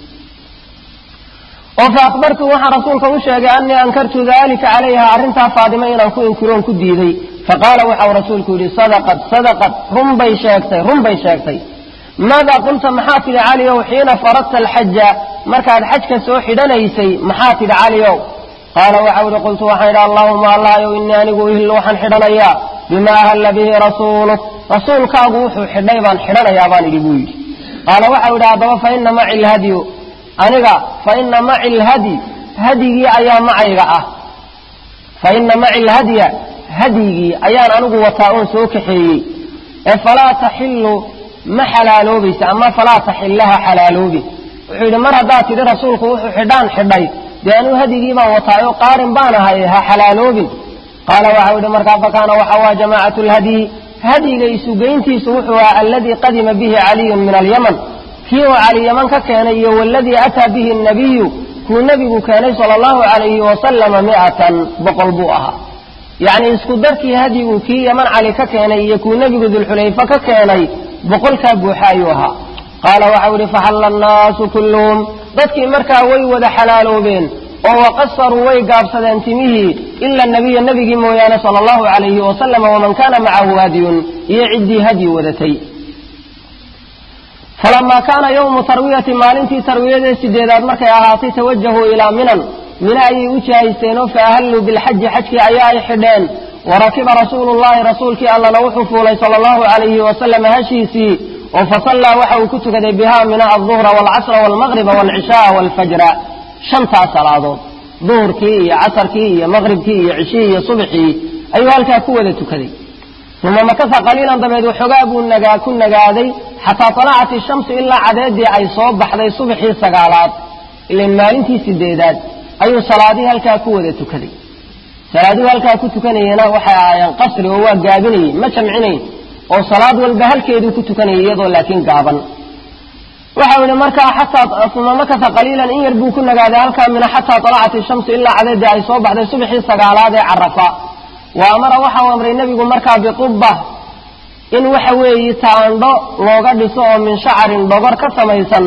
oo fa akhbartu waxaan rasuulka u sheegay annii ankartu daalika calayha arrintaa faadima inaan ku inkiroon ku diiday faqaala waxau rasuulku yidhi sadaqad sadaqad runbay sheegtay run bay sheegtay maadaa qulta maxaa tidhi caliow xiina faradta alxaja markaad xajka soo xidhanaysay maxaa tidhi caliow qaala waxau idhi qultu waxaan idhi allaahuma allahayow innii anigu uhillu waxaan xidhanayaa bimaa ahalla bihi rasuuluk rasuulkaagu wuxuu xidhay baan xidhanayaa baan idhi buu yidhi qaala waxau idhi haddaba fa ina maci lhadyu aniga fa ina maci lhadyi hadyigii ayaa macayga ah fa ina maci lhadya hadyigii ayaan anigu wataa oon soo kaxeeyey ee falaa taxilu ma xalaaloobaysa ama falaa taxillaha xalaaloobi wuxuu yidhi mar haddaad tidhi rasuulku wuxuu xidhaan xidhay dee anuu hadyigii baan wataayo qaarin baan ahay ha xalaaloobin qaala waxau yidhi markaa fakaana waxa waa jamaacatu lhadyi hadyiga isugeyntiisu wuxuu ahaa alladii qadima bihi caliyun min alyaman kii uu cali yaman ka keenay iyo waladii ataa bihi nabiyu kuu nebigu keenay sala allahu calayhi wasalama mi'atan boqol buu ahaa yacni isku darkii hadyigu kii yaman cali ka keenay iyo kuu nebigu dulxulayfe ka keenay boqolkaa buuxa ayuu ahaa qaala waxau yidhi faxalla annaasu kulluhum dadkii markaa way wada xalaaloobeen oo waqasaruu way gaabsadeen timihii ila nabiya nebigii mooyaane sala allahu calayhi wasalama waman kaana macahu hadyun iyo ciddii hadyi wadatay falamaa kaana yowmu tarwiyati maalintii tarwiyadee sideedaad markay ahaatay tawajahuu ilaa minan mina ayay u jihaysteen oo faahalluu bilxaji xajkii ayaa ay xidheen warakiba rasuulu llahi rasuulkii allana wuxuu fuulay sala allahu calayhi wasalama hashiisii oo fasallaa waxa uu ku tukaday bihaa mina alduhra waalcasra waalmaqriba waalcishaaa waalfajra shantaas salaadood duhurkii iyo casarkii iyo maqribkii iyo cishihii iyo subxii ayuu halkaa ku wada tukaday uma makasa qaliilan dabeed waxoogaa buu nagaa ku nagaaday xataa talacat ishamsu ilaa cadeedii ay soo baxday subxii sagaalaad ilan maalintii sideedaad ayuu salaadihii halkaa ku wada tukaday salaaduhu halkaa ku tukanayena waxay ahaayeen qasri oo waa gaabinayey ma jamcinayn oo salaad walba halkeeduu ku tukanayay iyadoo laakiin gaaban waxau yihi markaa xataa uma makasa qaliilan in yar buu ku nagaaday halkaa mina xataa talacat ishamsu ilaa cadeedii ay soo baxday subxii sagaalaad ee carafa wa amara waxau amray nebigu markaa biqubba in waxa weeye taandho looga dhiso oo min shacarin dhogor ka samaysan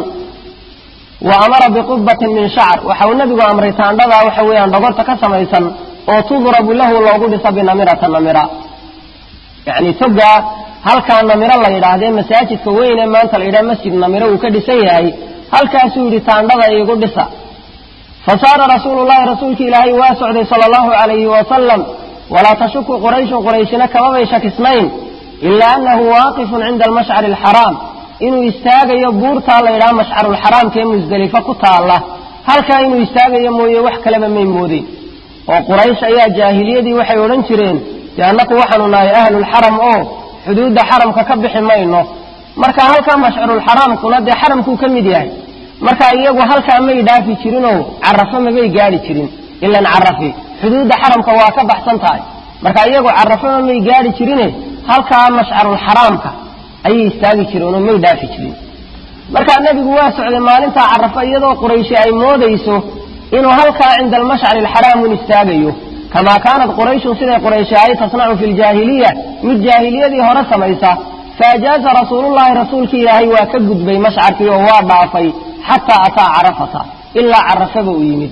wa amara biqubbatin min shacar waxa uu nebigu amray taandhadaa waxa weeyaan dhogorta ka samaysan oo tudrabu lahu loogu dhiso binamirata namira yacni togaa halkaa namiro la yidhaahdee masaajidka weyn ee maanta la yidhaha masjid namiro uu ka dhisan yahay halkaasuu yidhi taandhada iigu dhisa fa saara rasuulu llahi rasuulki ilaahay waa socday sala allahu calayhi wasalam walaa tashuku qurayshun qurayshina kamabay shakisnayn ilaa annahu waaqifun cinda almashcari alxaraam inuu istaagayo buurtaa la yidhaha mashcarulxaraamka ee musdelifa ku taalla halkaa inuu istaagayo mooye wax kaleba may moodeen oo quraysh ayaa jaahiliyadii waxay odhan jireen dee annaku waxaanu nahay ahlulxaram oo xuduudda xaramka ka bixi mayno marka halkaa mashcarulxaraamkuna dee xaramkuu ka mid yahay marka iyagu halkaa may dhaafi jirinoo carafo mabay gaadhi jirin ilan carafi xuduudda xaramka waa ka baxsan tahay marka iyagu carafoma may gaadhi jirine halkaa mashcarulxaraamka ayay istaagi jireen oo may dhaafi jirin markaa nebigu waa socday maalintaa carafa iyadoo qurayshi ay moodayso inuu halkaa cinda almashcari alxaraam un istaagayo kamaa kaanat qurayshun siday qurayshi ahay tasnacu fi ljaahiliya mid jaahiliyadii hore samaysa faajaaza rasuulullahi rasuulkii ilaahay waa ka gudbay mashcarkii oo waa dhaafay xataa ataa carafata ilaa carafaba u yimid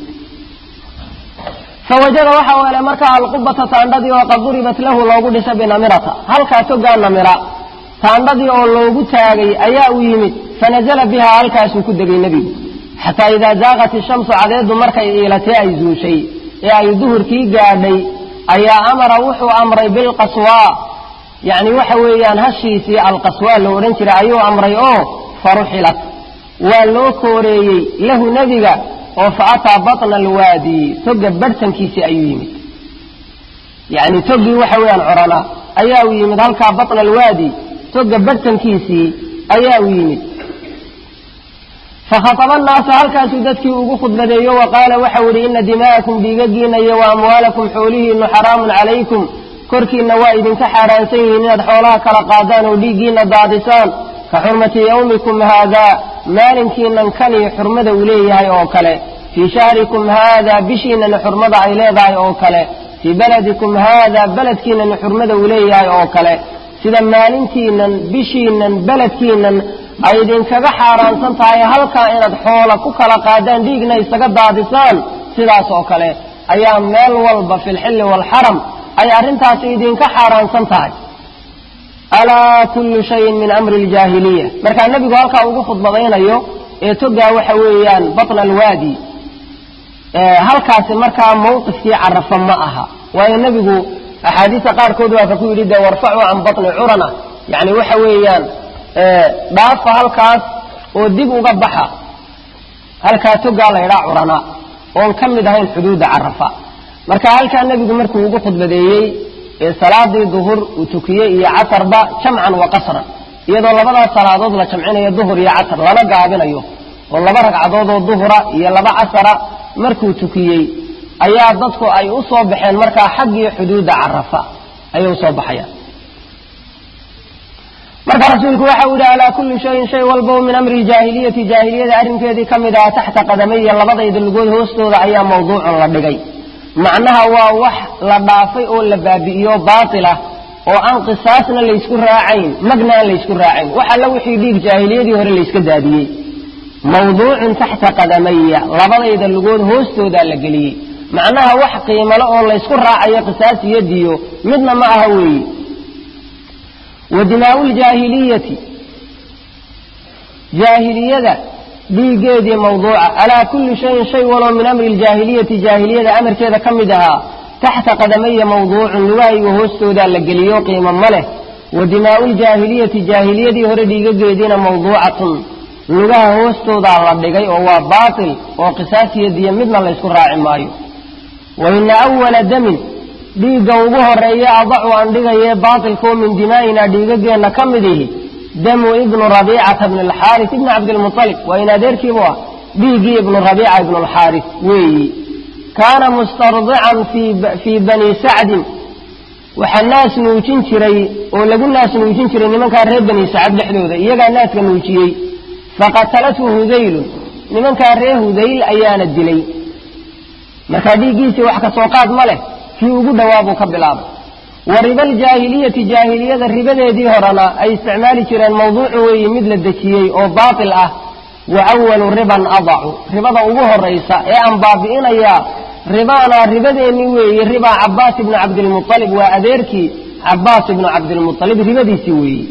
fawajada waxa uu helay markaa alqubata taandhadii oo qad duribat lahu loogu dhisa binamirata halkaa togaa namira taandhadii oo loogu taagay ayaa u yimid fanazala bihaa halkaasuu ku degay nebigu xataa idaa zaaqat ishamsu cadeedu markay iilatee ay zuushay ee ay duhurkii gaadhay ayaa amara wuxuu amray bilqaswaa yacni waxa weeyaan hashiisii alqaswaa la odhan jiray ayuu amray oo faruxilat waa loo kooreeyey lahu nebiga oo fa ataa batna alwaadi toga barhtankiisii ayuu yimid yacni toggii waxa weeyaan corana ayaa u yimid halkaa batna alwaadi toga barhtankiisii ayaa u yimid fakhataba annaasa halkaasuu dadkii ugu khudbadeeyo wa qaala waxau idhi ina dimaa'akum dhiigagiinna iyo wa amwaalakum xoolihiinnu xaraamun calaykum korkiinna waa idinka xaaraansan yihiin inaad xoolaha kala qaadaan oo dhiiggiinna daadisaan ka xurmati yawmikum haadaa maalinkiinnan kanii xurmada uu leeyahay oo kale fii shahrikum haadaa bishiinnana xurmada ay leedahay oo kale fii beladikum haadaa beledkiinnana xurmada uu leeyahay oo kale sida maalintiinnan bishiinnan beledkiinnan ay idinkaga xaaraansan tahay halkaa inaad xoola ku kala qaadaan dhiigna isaga daadisaan sidaas oo kale ayaa meel walba fi lxilli waalxaram ay arrintaasi idinka xaaraansan tahay alaa kullu shayin min amri aljaahiliya markaa nebigu halkaa ugu khudbadaynayo ee togaa waxa weeyaan batna alwaadi halkaasi markaa mawqifkii carafa ma aha waayo nebigu axaadiista qaarkood waa ka ku yidhi dee warfacu can batni curana yacni waxa weeyaan dhaafa halkaas oo dib uga baxa halkaa togaa la ydhaa curana oon ka mid ahayn xuduudda carafa marka halkaa nebigu markuu ugu khudbadeeyey ee salaadii duhur uu tukiyey iyo casarba jamcan wa qasran iyadoo labadaas salaadood la jamcinayo duhur iyo casar lana gaabinayo oo laba ragcadood oo duhura iyo laba casara markuu tukiyey ayaa dadku ay u soo baxeen markaa xaggii xuduudda carafa ayay usoo baxayaan marka rasuulku waxa uu yihi alaa kulli shayin shay walba min amri jaahiliyati jaahiliyada arrinkeedii ka mid aha taxta qadamaya labadayda lugood hoostooda ayaa mawduucun la dhigay macnaha waa wax la dhaafay oo la baabi'iyo baatilah oo aan qisaasna laysku raacayn magna aan laysku raacayn wax alla wixii dhiig jaahiliyadii hore layska daadiyey mawduucun taxta qadamaya labadayda lugood hoostoodaa la geliyey macnaha wax qiimale oo laysku raacayo qisaas iyo diyo midna ma aha weeye wa dimaau ljaahiliyati jaahiliyada dhiiggeedii mawduuca alaa kulli shayin shay waloo min amri ljaahiliyati jaahiliyada amarkeeda ka mid ahaa taxta qadamaya mawduucun lugahayga hoostoodaa la geliyo qiimo ma leh wa dimaau ljaahiliyati jaahiliyadii hore dhiigageediina mawduucatun lugaha hoostoodaa la dhigay oo waa baatil oo qisaas iyo diyo midna laysku raaci maayo wa ina awala damin dhiigga ugu horeeya adacu aan dhigaye baatilkoo min dimaa'ina dhiigageenna ka mid ihi damu ibnu rabiicata bni alxaaris ibni cabdilmualib waa in adeerkiibu ah dhiiggii ibnu rabiica ibnu alxaaris weeyi kaana mustardican fii bani sacdin waxaa naas nuujin jiray oo lagu naas nuujin jiray nimankaa reer bani sacad dhexdooda iyagaa naaska nuujiyey faqatalathu hudaylun nimankaa reer hudayl ayaana dilay markaa dhiiggiisii wax ka soo qaad ma leh kii ugu dhawaabuu ka bilaabay wa riba aljaahiliyati jaahiliyada ribadeedii horena ay isticmaali jireen mawduucu weeye mid la dejiyey oo baatil ah wa awalu riban adacu ribada ugu horaysa ee aan baabi'inayaa ribaana ribadeennii weeye ribaa cabaas ibnu cabdilmualib waa adeerkii cabaas ibnu cabdilmualib ribadiisii weeye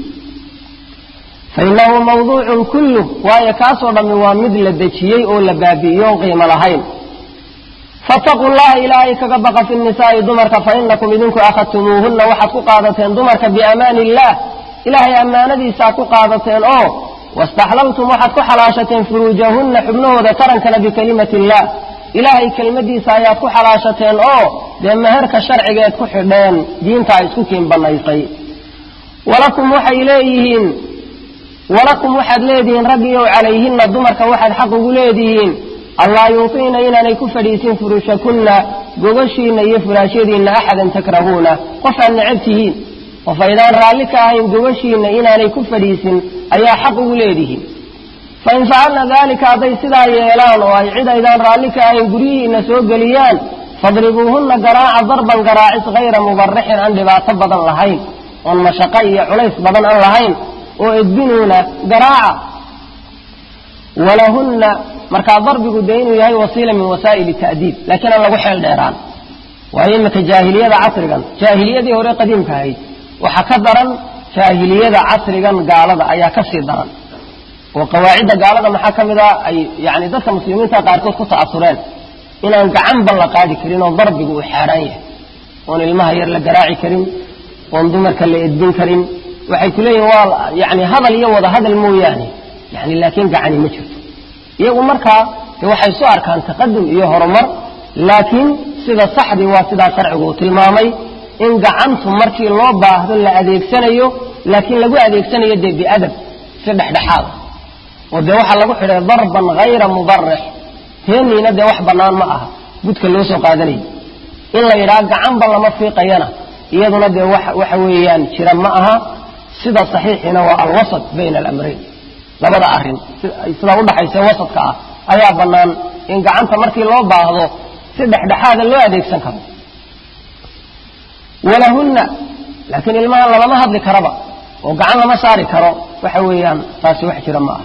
fainahu mawduucun kulluh waayo kaasoo dhammi waa mid la dejiyey oo la baabi'iyoon qiimo lahayn fattaquu llaha ilaahay kaga baqa fi nisaa'i dumarka fa inakum idinku akhadtumuuhunna waxaad ku qaadateen dumarka biamaani illaah ilaahay ammaanadiisaad ku qaadateen oo wastaxlaltum waxaad ku xalaashateen furuujahunna xubnahooda tarankana bikalimati illaah ilaahay kelmadiisa ayaad ku xalaashateen oo dee meherka sharcigeed ku xidheen diintaa isku kiin bannaysay walakum waxay leeyihiin walakum waxaad leedihiin raggiyow calayhinna dumarka waxaad xaq ugu leedihiin allaa yuutiina inaanay ku fadhiisin furushakunna gogashiinna iyo furaashyadiinna axadan takrahuuna qof aad necab tihiin qof aydaan raalli ka ahayn gogashiinna inaanay ku fadhiisin ayaa xaq ugu leedihiin fain facalna daalika hadday sidaa yeelaan oo ay cid aydaan raalli ka ahayn guryihiinna soo geliyaan fadribuuhunna garaaca darban garaacis hayra mubarixin aan dhibaato badan lahayn oon mashaqo iyo culays badan aan lahayn oo edbinuuna garaaca walahunna markaa darbigu dee inuu yahay wasiila min wasaa'ili ta'diib laakiin aan lagu xeel dheeraan waayo iminka jaahiliyada casrigan jaahiliyadii hore qadiimka ahayd waxaa ka daran jaahiliyada casrigan gaalada ayaa ka sii daran oo qawaacidda gaalada maxaa ka mid a ay yani dadka muslimiinta qaarkood ku ta'asureen inaan gacanba la qaadi karin oo darbigu uu xaaraan yahay oon ilmaha yar la garaaci karin oon dumarka la edbin karin waxay ku leeyihin waa yani hadal iyo wada hadal mooyaane yani laakiin gacani ma jirto iyagu markaa de waxay soo arkaan taqadum iyo horumar laakiin sida saxdii waa sidaa sharcigu uu tilmaamay in gacantu markii loo baahdo la adeegsanayo laakiin lagu adeegsanayo dee biadab si dhexdhexaada oo dee waxaa lagu xidhay darban hayra mubarix teeniina dee wax bannaan ma aha budka loo soo qaadanayo in la yidhaha gacanba lama fiiqayana iyaduna dee waxa weeyaan jira ma aha sida saxiixiina waa alwasat bayna alamrayn labada arrin sida udhaxaysa wasadka ah ayaa bannaan in gacanta markii loo baahdo si dhexdhexaada loo adeegsan karo walahunna laakiin ilmaha lalama hadli karaba oo gacan lama saari karo waxa weeyaan taasi wax jira ma aha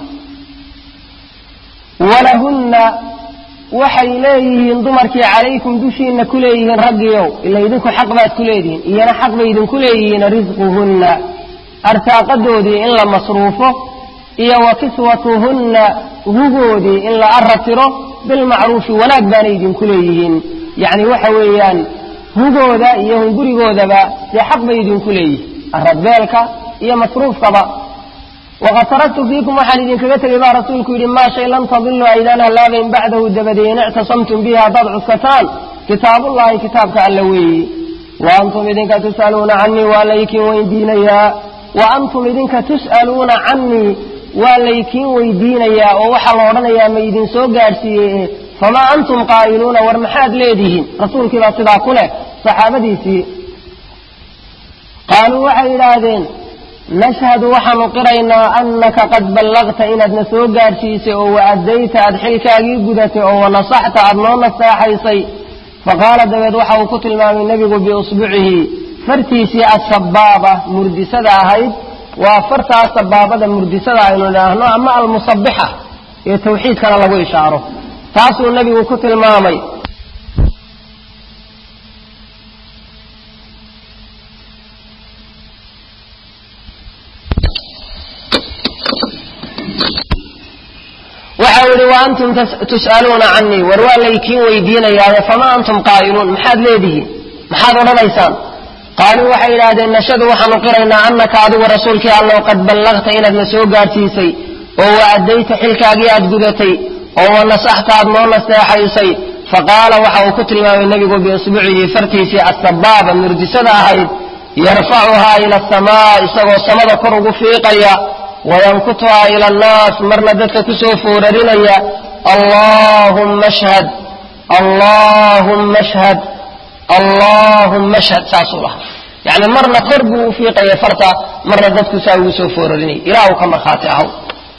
walahunna waxay leeyihiin dumarkii calaykum dushiinna ku leeyihiin raggiyow ila idinku xaq baad ku leedihiin iyana xaq bay idinku leeyihiin risquhunna arsaaqadoodii in la masruufo iyo wa kiswatuhunna hugoodii in la arratiro bilmacruufi wanaag baanay idinku leeyihiin yacni waxa weeyaan hugooda iyo hungurigoodaba dee xaq bay idinku leeyihiin aradbeelka iyo masruufkaba waqad taraktu fiikum waxaan idinkaga tegay baa rasuulku yidhi maa shay lan tadilu aydaan hallaabayn bacdahu dabadeed in ictasamtum bihi haddaad cuskataan kitaabullahi kitaabka alla weeyi wa antum idinka tus'aluuna canii waa laykiin weydiinayaa wa antum idinka tus'aluuna canii waa laykiin weydiinayaa oo waxaa la odhanayaa ma idin soo gaadhsiiyey famaa antum qaa'iluuna war maxaad leedihiin rasuulkii baa sidaa ku leh saxaabadiisii qaaluu waxay yidhaahdeen nashhadu waxaanu qiraynaa annaka qad ballagta inaadna soo gaadhsiisay oo wa addayta aad xilkaagii gudatay oo wanasaxta aad noo nasaaxaysay faqaala dabeed waxa uu ku tilmaamay nebigu biusbucihi fartiisii assabaaba murdisada ahayd waa fartaa sabaabada murdisada aynu idhaahno ama almusabixa ee tawxiidkana lagu ishaaro taasuu nebigu ku tilmaamay waxau yihi wa antum tus'aluuna canii war waa laykiin weydiinayaaye famaa antum qaa'iluun maxaad leedihiin maxaad odhanaysaan qaaluu waxay yidhaahdeen nashadu waxaanu qiraynaa annaka adigu rasuulkii allow qad ballagta inaadna soo gaadhsiisay oo wa addayta xilkaagii aad gudatay oo wa nasaxta aad noo naseexaysay faqaala waxa uu ku tilmaamay nebigu biisbucihi fartiisii assabaaba murdisada ahayd yarfacuhaa ila asamaa isagoo samada kor ugu fiiqaya wayankutuhaa ila annaas marna dadka kusoo foorarinaya allaahumma ashhad allaahumma ashhad allaahumma ashhad saasuu lahaa yacni marna kor buu u fiiqaya farta marna dadku saa ugu soo foorarinaya ilaah uu ka markhaati ahaw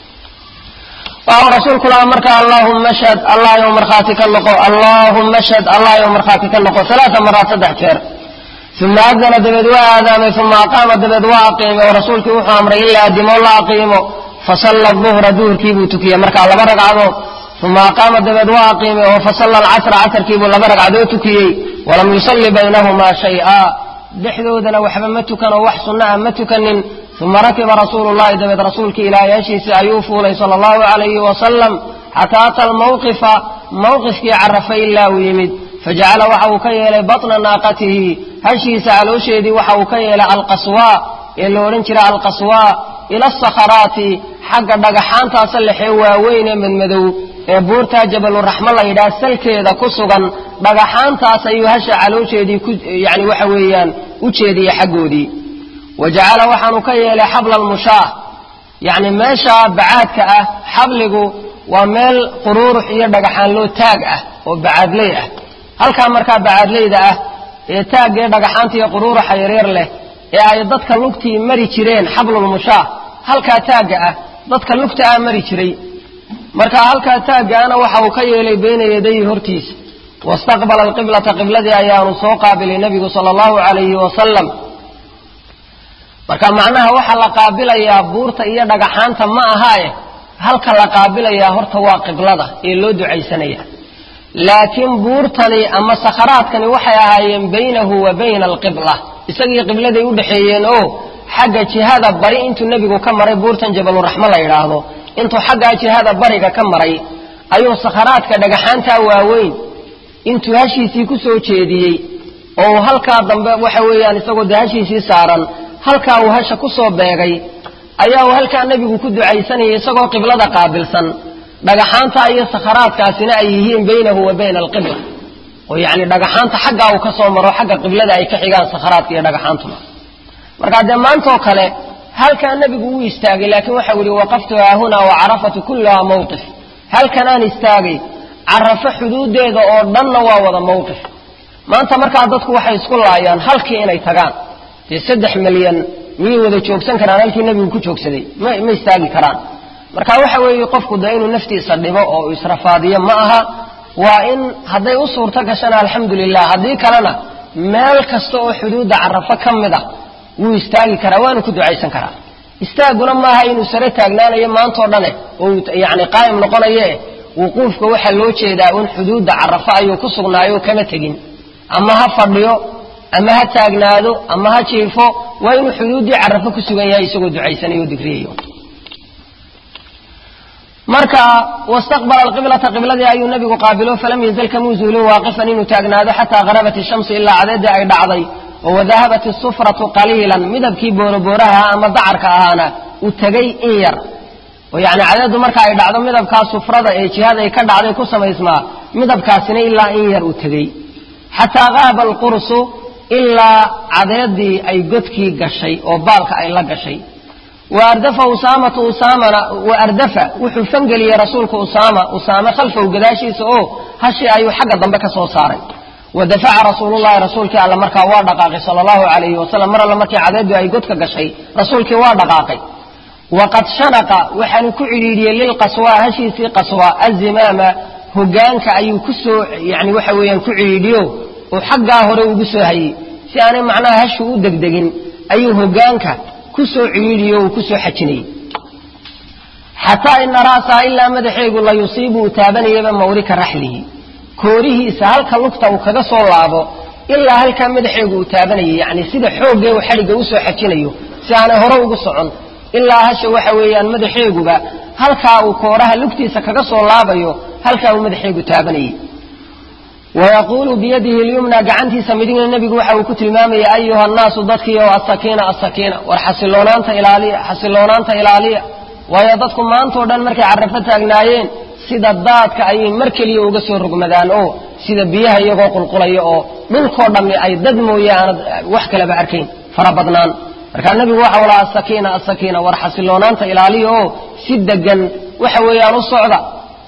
waxau rasuulku lahaa marka allaahumma ashhad allah yow markhaati ka noqo allaahumma ashhad allah yow markhaati ka noqo alaaa maraat saddex jeer uma adana dabeed waa aadaamay uma aqaama dabeed waa aqiimay oo rasuulkii wuxuu amray in la addimo la aqiimo fasalla duhra duhurkii buu tukiyey markaa laba ragcadood uma aqaama dabeed waa aqiimay oo fasalla alcasra casarkiibuu laba ragcadood tukiyey walam yusalli baynahumaa shay-a dhexdoodana waxba ma tukan oo wax sunna ah ma tukanin uma rakiba rasuulu llahi dabeed rasuulkii ilaayaashiisii ayuu fuulay sala allahu calayhi wasalam xataa ata almawqifa mawqifkii carafa ilaa uu yimid fajacala waxa uu ka yeelay batna naaqatihi hashiisa caloosheedii waxa uu ka yeelay alqaswaa ee la odhan jira alqaswaa ila asakharaati xagga dhagaxaantaasa lexee waaweyn ee madmadow ee buurtaa jabaluraxmo la yidhaha salkeeda ku sugan dhagaxaantaas ayuu hasha caloosheedii ku yani waxa weeyaan u jeediyey xaggoodii wa jacala waxaanu ka yeelay xabla almushaah yacni meesha bacaadka ah xabligu waa meel quruurux iyo dhagaxaan loo taag ah oo bacaadley ah halkaa markaa bacaadleyda ah ee taagee dhagaxaanta iyo quruuraxa yaryar leh ee ay dadka lugtii mari jireen xablulmushaah halkaa taagga ah dadka lugta ah mari jiray marka halkaa taaggaana waxa uu ka yeelay bayna yadayhi hortiisa wastaqbala alqiblata qibladii ayaanu soo qaabilay nebigu sala allahu calayhi wasalam marka macnaha waxaa la qaabilayaa buurta iyo dhagaxaanta ma ahaae halka la qaabilayaa horta waa qiblada ee loo ducaysanaya laakiin buurtani ama sakharaadkani waxay ahaayeen baynahu wa bayna alqibla isagii qibladay u dhexeeyeen oo xagga jihada bari intuu nebigu ka maray buurtan jabaluraxmo la yidhaahdo intuu xaggaa jihada bariga ka maray ayuu sakharaadka dhagaxaantaa waaweyn intuu hashiisii ku soo jeediyey oo uu halkaa dambe waxa weeyaan isagoo dee hashiisii saaran halkaa uu hasha ku soo beegay ayaa uu halkaa nebigu ku ducaysanayay isagoo qiblada qaabilsan dhagaxaanta iyo sakharaadkaasina ay yihiin baynahu wa bayna alqibla oo yacni dhagaxaanta xaggaa uu ka soo maro xagga qiblada ay ka xigaan sakharaadka iyo dhagaxaantuna markaa dee maantoo kale halkaa nebigu uu istaagay laakiin waxau yihi waqaftu haahunaa wa carafatu kulluhaa mawqif halkanaan istaagay carafo xuduudeeda oo dhanna waa wada mawqif maanta markaa dadku waxay isku laayaan halkii inay tagaan dee saddex milyan miyay wada joogsan karaan halkii nebigu ku joogsaday ma ma istaagi karaan marka waxa weeye qofku dee inuu naftiisa dhibo oo israfaadiyo ma aha waa in hadday u suurto gashana alxamdulilah haddii kalena meel kasta oo xuduudda carafo ka mid ah wuu istaagi karaa waanu ku ducaysan karaa istaaguna maaha inuu sare taagnaanayo maantao dhane oo yani qaa'im noqonaye wuquufka waxaa loo jeedaa un xuduudda carafo ayuu ku sugnaayo kama tegin ama ha fadhiyo ama ha taagnaado ama ha jiifo waa inuu xuduuddii carafo ku sugan yahay isagoo ducaysanayo o digriyayo marka wastaqbala alqiblata qibladii ayuu nabigu qaabilo falam yazal kamuu zuulin waaqifan inuu taagnaado xataa harabat ishamsu ilaa cadeedii ay dhacday oo wadahabat isufratu qaliilan midabkii boorobooraha ama dacarka ahaana uu tegay in yar oo yacni cadeedu marka ay dhacdo midabkaa sufrada ee jihada ay ka dhacday ku samaysmaa midabkaasina ilaa in yar uu tegey xataa qaaba alqursu ilaa cadeedii ay godkii gashay oo baalka ay la gashay wa ardafa usaamatu usaamana wa ardafa wuxuu fangeliyey rasuulku usaama usaame khalfahu gadaashiisa oo hashii ayuu xagga dambe ka soo saaray wa dafaca rasuulullahi rasuulkii alla markaa waa dhaqaaqay sala allahu calayhi wasalam mar alle markii cadeedu ay godka gashay rasuulkii waa dhaqaaqay waqad shanaqa waxaanu ku cidhiidhiyey lilqaswa hashiisii qaswa azimaama hogaanka ayuu ku soo yani waxa weeyaan ku cidhiidhiyo oo xaggaa hore ugu soo hayey si aanay macnaha hashu u degdegin ayuu hogaanka ku soo cidhiidhiyo uu ku soo xajinayey xataa ina ra'saha ilaa madaxeegu la yusiibu uu taabanayaba mawrika raxlihi koorihiisa halka lugta uu kaga soo laabo ilaa halkaa madaxeegu uu taabanayay yani sida xooggee uu xadhigga usoo xajinayo si aanay hore ugu socon ilaa hasha waxa weeyaan madaxeeguba halkaa uu kooraha lugtiisa kaga soo laabayo halkaa uu madaxeegu taabanayey wayaquulu biyadihi lyumna gacantiisa midigna nebigu waxa uu ku tilmaamaya ayuha nnaasu dadkiio asakiina asakiina war xasiloonaanta ilaaliya xasiloonaanta ilaaliya waayo dadku maantao dhan markay carrafo taagnaayeen sida daadka ayay mar keliya uga soo rogmadaan oo sida biyaha iyagoo qulqulaya oo dhulkoo dhammi ay dad mooye aanad wax kaleba arkayn fara badnaan markaa nebigu waxa laha asakiina asakiina war xasiloonaanta ilaaliya oo si degan waxa weeyaan u socda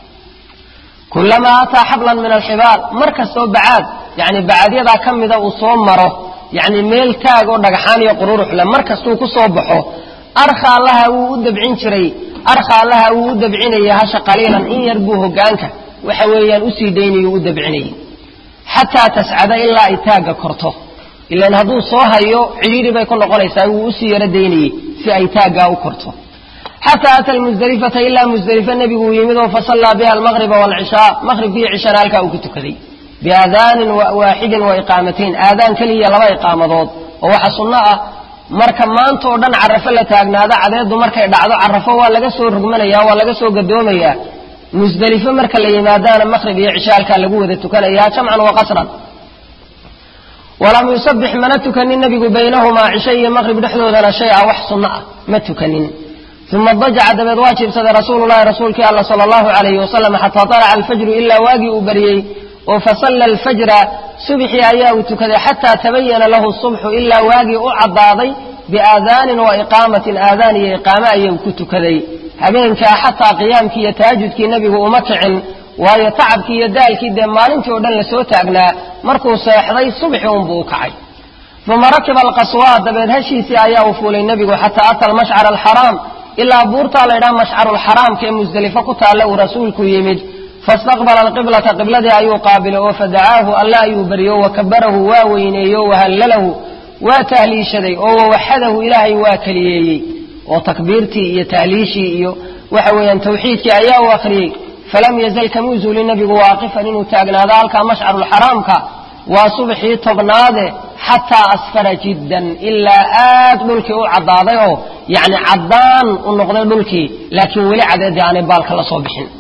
kulamaa ataa xablan min alxibaal mar kastoo bacaad yani bacadyadaa ka mida uu soo maro yani meel taag oo dhagaxaan iyo qururuxle mar kastuu ku soo baxo arkhaa laha wuu u dabcin jiray arkhaa laha wuu u dabcinayay hasha qaliilan in yar buu hogaanka waxa weeyaan usii daynayuu u dabcinayay xataa tascada ilaa ay taagga korto ilan hadduu soo hayo cidhiidhi bay ku noqonaysaa wuu usii yaro daynayey si ay taaggaa u korto xataa ata lmusdelifata ilaa musdelife nebigu uu yimid oo fasallaa biha almaqriba waalcishaa maqhribkiiyo cishana halkaa uu ku tukaday biaadaanin waaxidin wa iqaamatayn aadaan keliya laba iqaamadood oo waxa sunno ah marka maanta oo dhan carafo la taagnaado cadeedu markay dhacdo carafo waa laga soo rogmanaya waa laga soo gadoomayaa musdelifo marka la yimaadaana maqhrib iyo cisha halkaa lagu wada tukanayaa jamcan wa qasran walam yusabix mana tukanin nebigu baynahumaa cisho iyo maqhrib dhexdoodana shay a wax sunno ah ma tukanin uma dajaca dabeed waa jiibsaday rasuululahi rasuulkii alla sala allahu alayhi wasalam xataa talaca alfajru ilaa waagii uu baryey oo fasalla alfajra subxii ayaa uu tukaday xataa tabayana lahu subxu ilaa waagii u caddaaday biaadaanin wa iqaamatin aadaan iyo iqaame ayuu ku tukaday habeenkaa xataa qiyaamkii iyo taajudkii nebigu uma kicin waayo tacabkii iyo daalkii dee maalintii oo dhan lasoo taagnaa markuu seexday subxi unbuu u kacay uma rakiba alqaswaa dabeed hashiisii ayaa uu fuulay nebigu xataa ata almashcara alxaraam ilaa buurtaa laydhaha mashcaruulxaraamka ee musdelifo ku taalla uu rasuulku yimid faistaqbala alqiblata qibladii ayuu qaabilay oo fadacaahu alle ayuu baryo wakabarahu waa weyneeyo wahallalahu waa tahliishaday oo wawaxadahu ilaahay waa keliyeeyey oo takbiirtii iyo tahliishii iyo waxa weeyaan tawxiidkii ayaa u akhriyey falam yazal kamuu zuuli nebigu waaqifan inuu taagnaado halkaa mashcaruulxaraamka waa subxii tobnaade xataa asfara jiddan ilaa aad dhulkii u caddaaday oo yacni caddaan u noqday dhulkii laakiin weli cadeedii aanay baalka la soo bixin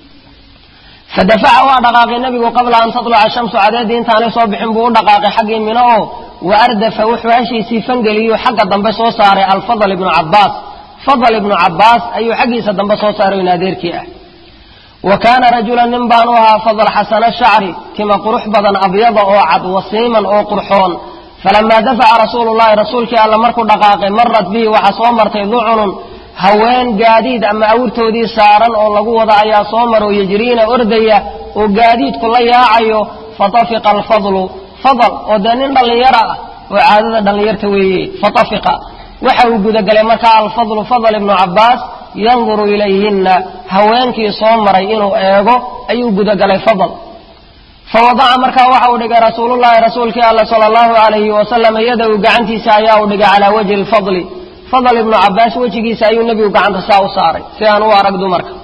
fadafaca waa dhaqaaqay nebigu qabla an tatluca shamsu cadeedii intaanay soo bixin buu u dhaqaaqay xaggii mino oo wa ardafa wuxuu hashiisii fangeliyo xagga dambe soo saaray alfadl ibnu cabbaas fadl ibnu cabbaas ayuu xaggiisa dambe soo saaray in adeerkii ah wa kaana rajulan nin baanu ahaa fadl xasana shacri tima qurux badan abyada oo cad wasiiman oo qurxoon falamaa dafaca rasuulu llahi rasuulkii alla markuu dhaqaaqay marat bihi waxaa soo martay ducunun haween gaadiid ama awrtoodii saaran oo lagu wada ayaa soo maro yejriina ordaya oo gaadiidku la yaacayo fatafiqa alfadlu fadl oo dee nin dhallinyaro ah oo caadada dhallinyarta weeye fatafiqa waxa uu gudagalay markaa alfadlu fadl ibnu cabbaas yanduru ilayhinna haweenkii soo maray inuu eego ayuu gudagalay fadl fawadaca markaa waxa uu dhigay rasuulullahi rasuulkii alla sala allahu alayhi wasalam yadahu gacantiisa ayaa uu dhigay calaa wajhi lfadli fadl ibnu cabbaas wejigiisa ayuu nebigu gacanta saa u saaray si aan u arag dumarka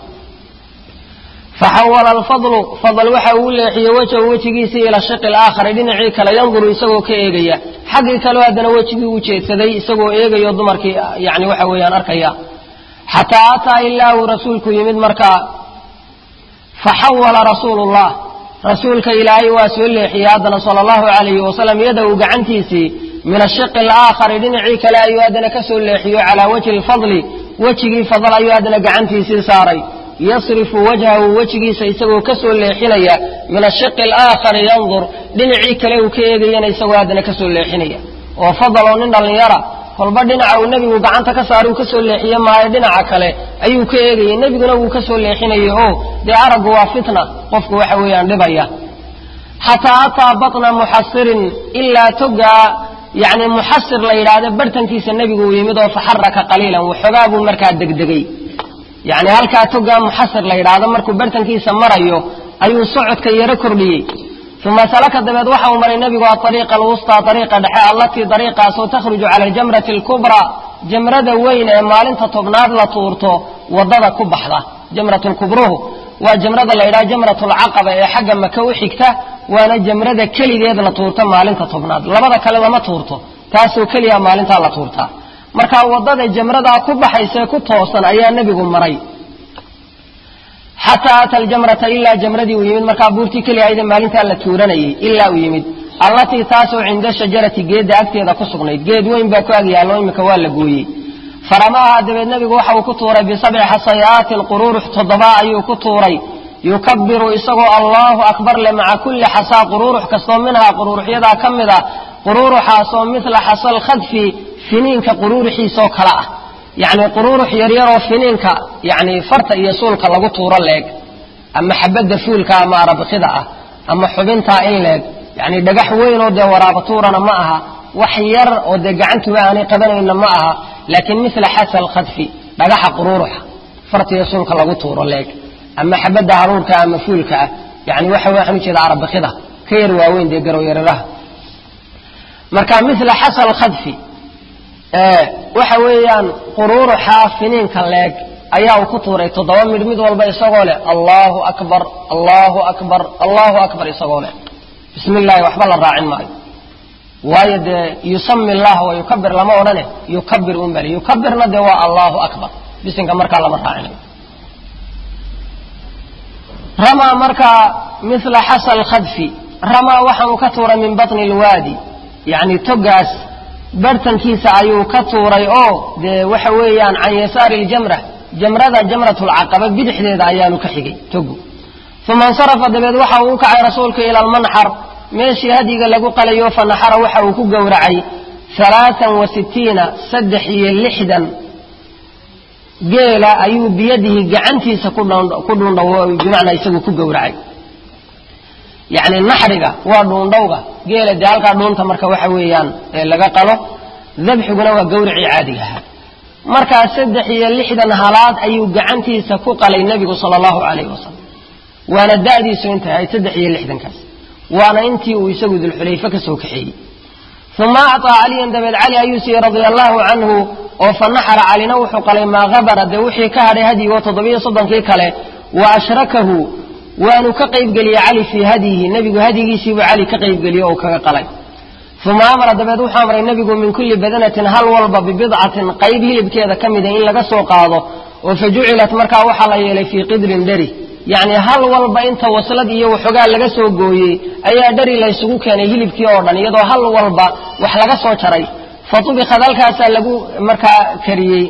faxawala alfadlu fadl waxa uu leexiyey wejhu wejigiisii ila shiqi alaakhari dhinacii kale yanduru isagoo ka eegaya xaggii kaleo haddana wejigii u jeedsaday isagoo eegayo dumarkii yani waxa weeyaan arkaya xataa ataa ilaa uu rasuulku yimid markaa faxawala rasuulu llah rasuulka ilaahay waa soo leexiyey haddana sala allahu alayhi wasalam yadahu gacantiisii min ashiqi alaakhari dhinacii kale ayuu haddana ka soo leexiyo calaa wajhi lfadli wejigii fadal ayuu haddana gacantiisii saaray yasrifu wajhahu wejigiisa isagoo ka soo leexinaya min ashiqi alaakhari yandur dhinacii kale uu ka eegayana isagoo haddana ka soo leexinaya oo fadal oo nin dhallinyara kolba dhinaca uu nebigu gacanta ka saaray uu ka soo leexiye maayo dhinaca kale ayuu ka eegayay nebiguna wuu ka soo leexinayay oo dee araggu waa fitna qofku waxa weeyaan dhibaya xataa ataa batna muxasirin ilaa togaa yani muxasir la yidhaahdo bartankiisa nebigu uu yimid oo faxaraka qaliilan waxoogaa buu markaa degdegay yani halkaa togaa muxasir la yidhaahdo markuu bartankiisa marayo ayuu socodka yaro kordhiyey uma salaka dabeed waxa uu maray nebigu aariiqa alwustaa ariiqa dhexe allatii dariiqaasoo takhruju cala aljamrati alkubraa jamrada weyn ee maalinta tobnaad la tuurto wadada ku baxda jamrat lkubruhu waa jamrada la yidhaha jamrat lcaqaba ee xagga maka u xigta waana jamrada keligeed la tuurto maalinta tobnaad labada kale lama tuurto taasoo keliya maalintaa la tuurtaa marka wadada jamradaa ku baxaysae ku toosan ayaa nebigu maray xataa ata aljamrata ilaa jamradii uu yimid markaa buurtii keliyahaydee maalintaa la tuuranayay ilaa uu yimid allatii taasoo cinda shajarati geedda agteeda ku sugnayd geed weyn baa ku agyaallo imika waa la gooyey faramaaha dabeed nebigu waxa uu ku tuuray bisabci xasayaatin quruurux toddobaa ayuu ku tuuray yukabiru isagoo allaahu akbar le maca kulli xasaa quruurux kastoo minhaa quruuruxyadaa ka mid ah quruuruxaasoo midla xasal khadfi finiinka quruuruxiisoo kale ah yacni quruurux yaryaroo finiinka yani farta iyo suulka lagu tuuro leeg ama xabadda fuulka ama arabikida ah ama xubintaa in leeg yani dhagax weynoo dee waraabatuurana ma aha wax yar oo dee gacantuba aanay qabanayna ma aha laakiin mila xasal khadfi dhagaxa quruuruxa farta iyo suulka lagu tuuro leeg ama xabadda haruurka ama fuulka ah yani waxa waxaan ujeeda arabikida ka yar waaweyn dee garowyararaha marka mila xasal khadfi waxa weeyaan quruuruxa finiinka leeg ayaa uu ku tuuray toddoba midh mid walba isagoo leh allahu akbar allahu akbar allahu akbar isagoo leh bismi illahi waxba la raacin maayo waayo dee yusami llah wa yukabir lama odhane yukabir un bale yukabirna dee waa allahu akbar bisinka markaa lama raacinayo ramaa markaa mila xasal khadfi ramaa waxaanu ka tuuray min batni lwaadi yani togaas bartankiisa ayuu ka tuuray oo dee waxa weeyaan can yasaari ljamra jamrada jamrat lcaqaba bidixdeeda ayaanu ka xigay togu uma insarafa dabeed waxa uu u kacay rasuulka ila almanxar meeshii hadyiga lagu qalayo fanaxara waxa uu ku gowracay alaaan wa sitiina saddex iyo lixdan geela ayuu biyadihi gacantiisa ku dhuundhaw bimacnaa isagu ku gowracay yani naxriga waa dhuundhowga geela dee halkaa dhuunta marka waxa weeyaan laga qalo dabxiguna waa gawricii caadiga ahaa markaa saddex iyo lixdan halaad ayuu gacantiisa ku qalay nebigu sala allahu calayhi wasalam waana da'diisu intay ahayd saddex iyo lixdankaas waana intii uu isagu dulxulayfe ka soo kaxeeyey uma acطaa caliyan dabeed cali ayuu siiyey radia allahu canhu oo fa naxara calina wuxuu qalay maa habara dee wixii ka hadhay hadyigoo toddobiyo soddonkii kale wa ashrakahu waanu ka qaybgeliyey cali fii hadyihi nebigu hadyigiisiibuu cali ka qaybgeliyey oo kaga qalay uma amara dabeed wuxuu amray nebigu min kulli badanatin hal walba bibidcatin qayb hilibkeeda ka mida in laga soo qaado oo fa jucilat markaa waxaa la yeelay fii qidrin dheri yacni hal walba inta waslad iyo waxoogaa laga soo gooyey ayaa dheri laysugu keenay hilibkii oo dhan iyadoo hal walba wax laga soo jaray fa tubikad halkaasaa lagu markaa kariyey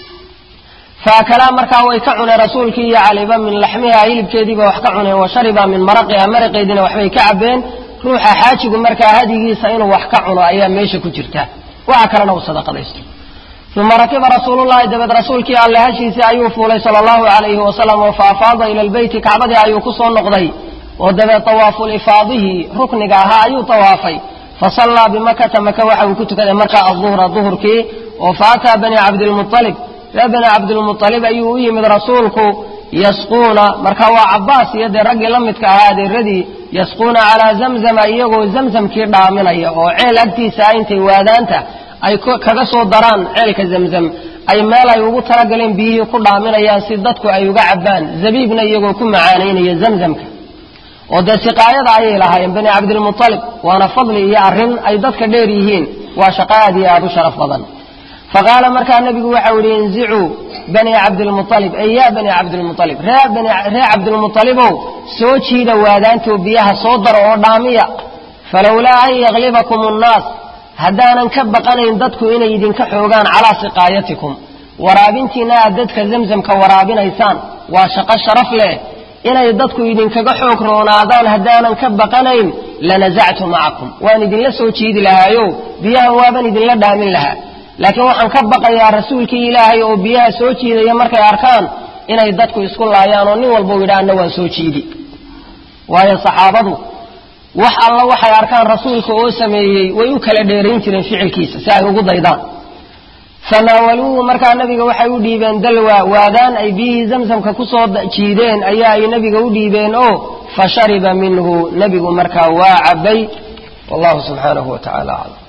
faakalaa markaa way ka cuneen rasuulkii iyo caliba min laxmiha hilibkeediiba wax ka cuneen wa shariba min maraqiha maraqeediina waxbay ka cabeen ruuxa xaajigu markaa hadigiisa inuu wax ka cuno ayaa meesha ku jirta waxa kalena uu sadaqadaysto uma rakiba rasuulullahi dabeed rasuulkii alle hashiisii ayuu fuulay sala allahu calayhi wasalam oo fa afaada ila lbeyti kacbadii ayuu ku soo noqday oo dabeed tawaafulifaadihi rukniga ahaa ayuu tawaafay fasallaa bimakata maka waxa uu ku tukaday markaa aduhra duhurkii oo faataa bani cabdilmualib ree bani cabdilmualib ayuu u yimid rasuulku yasquuna marka waa cabaas iyo dee raggii la midka ahaa adeeradii yasquuna calaa zamzama iyagoo zamzamkii dhaaminaya oo ceel agtiisa ah intay waadaanta ay kaga soo daraan ceelka zamzam ay meel ay ugu talagaleen biyihii ku dhaaminayaan si dadku ay uga cabbaan zabiibna iyagoo ku macaanaynaya zamzamka oo dee siqaayada ayay lahaayeen bani cabdilmualib waana fadli iyo arrin ay dadka dheer yihiin waa shaqo aad iyo aad u sharaf badan faqaala markaa nebigu waxau yihi inzicuu bani cabdilmualib ey ya bani cabdilmualib ree cabdilmualibow soo jiida waadaantoo biyaha soo daro oo dhaamiya falowlaa an yaglibakum nnaas haddaanan ka baqanayn dadku inay idinka xoogaan calaa siqaayatikum waraabintiina aad dadka zamzamka waraabinaysaan waa shaqo sharaf leh inay dadku idinkaga xoog roonaadaan haddaanan ka baqanayn lanasactu macakum waan idinla soo jiidi lahaayo biyahan waaban idinla dhaamin lahaa laakiin waxaan ka baqayaa rasuulkii ilaahay oo biyaha soo jiidaya markay arkaan inay dadku isku laayaan oo nin walba u yidha anna waan soo jiidi waayo saxaabadu wax alla waxay arkaan rasuulka oo sameeyey way u kala dheerayn jireen ficilkiisa si ay ugu daydaan fanaawaluuhu markaa nabiga waxay u dhiibeen dalwa waadaan ay biyihii zamsamka kusoo jiideen ayaa ay nabiga u dhiibeen oo fa shariba minhu nebigu markaa waa cabay wallahu subxaanahu wa tacala aclam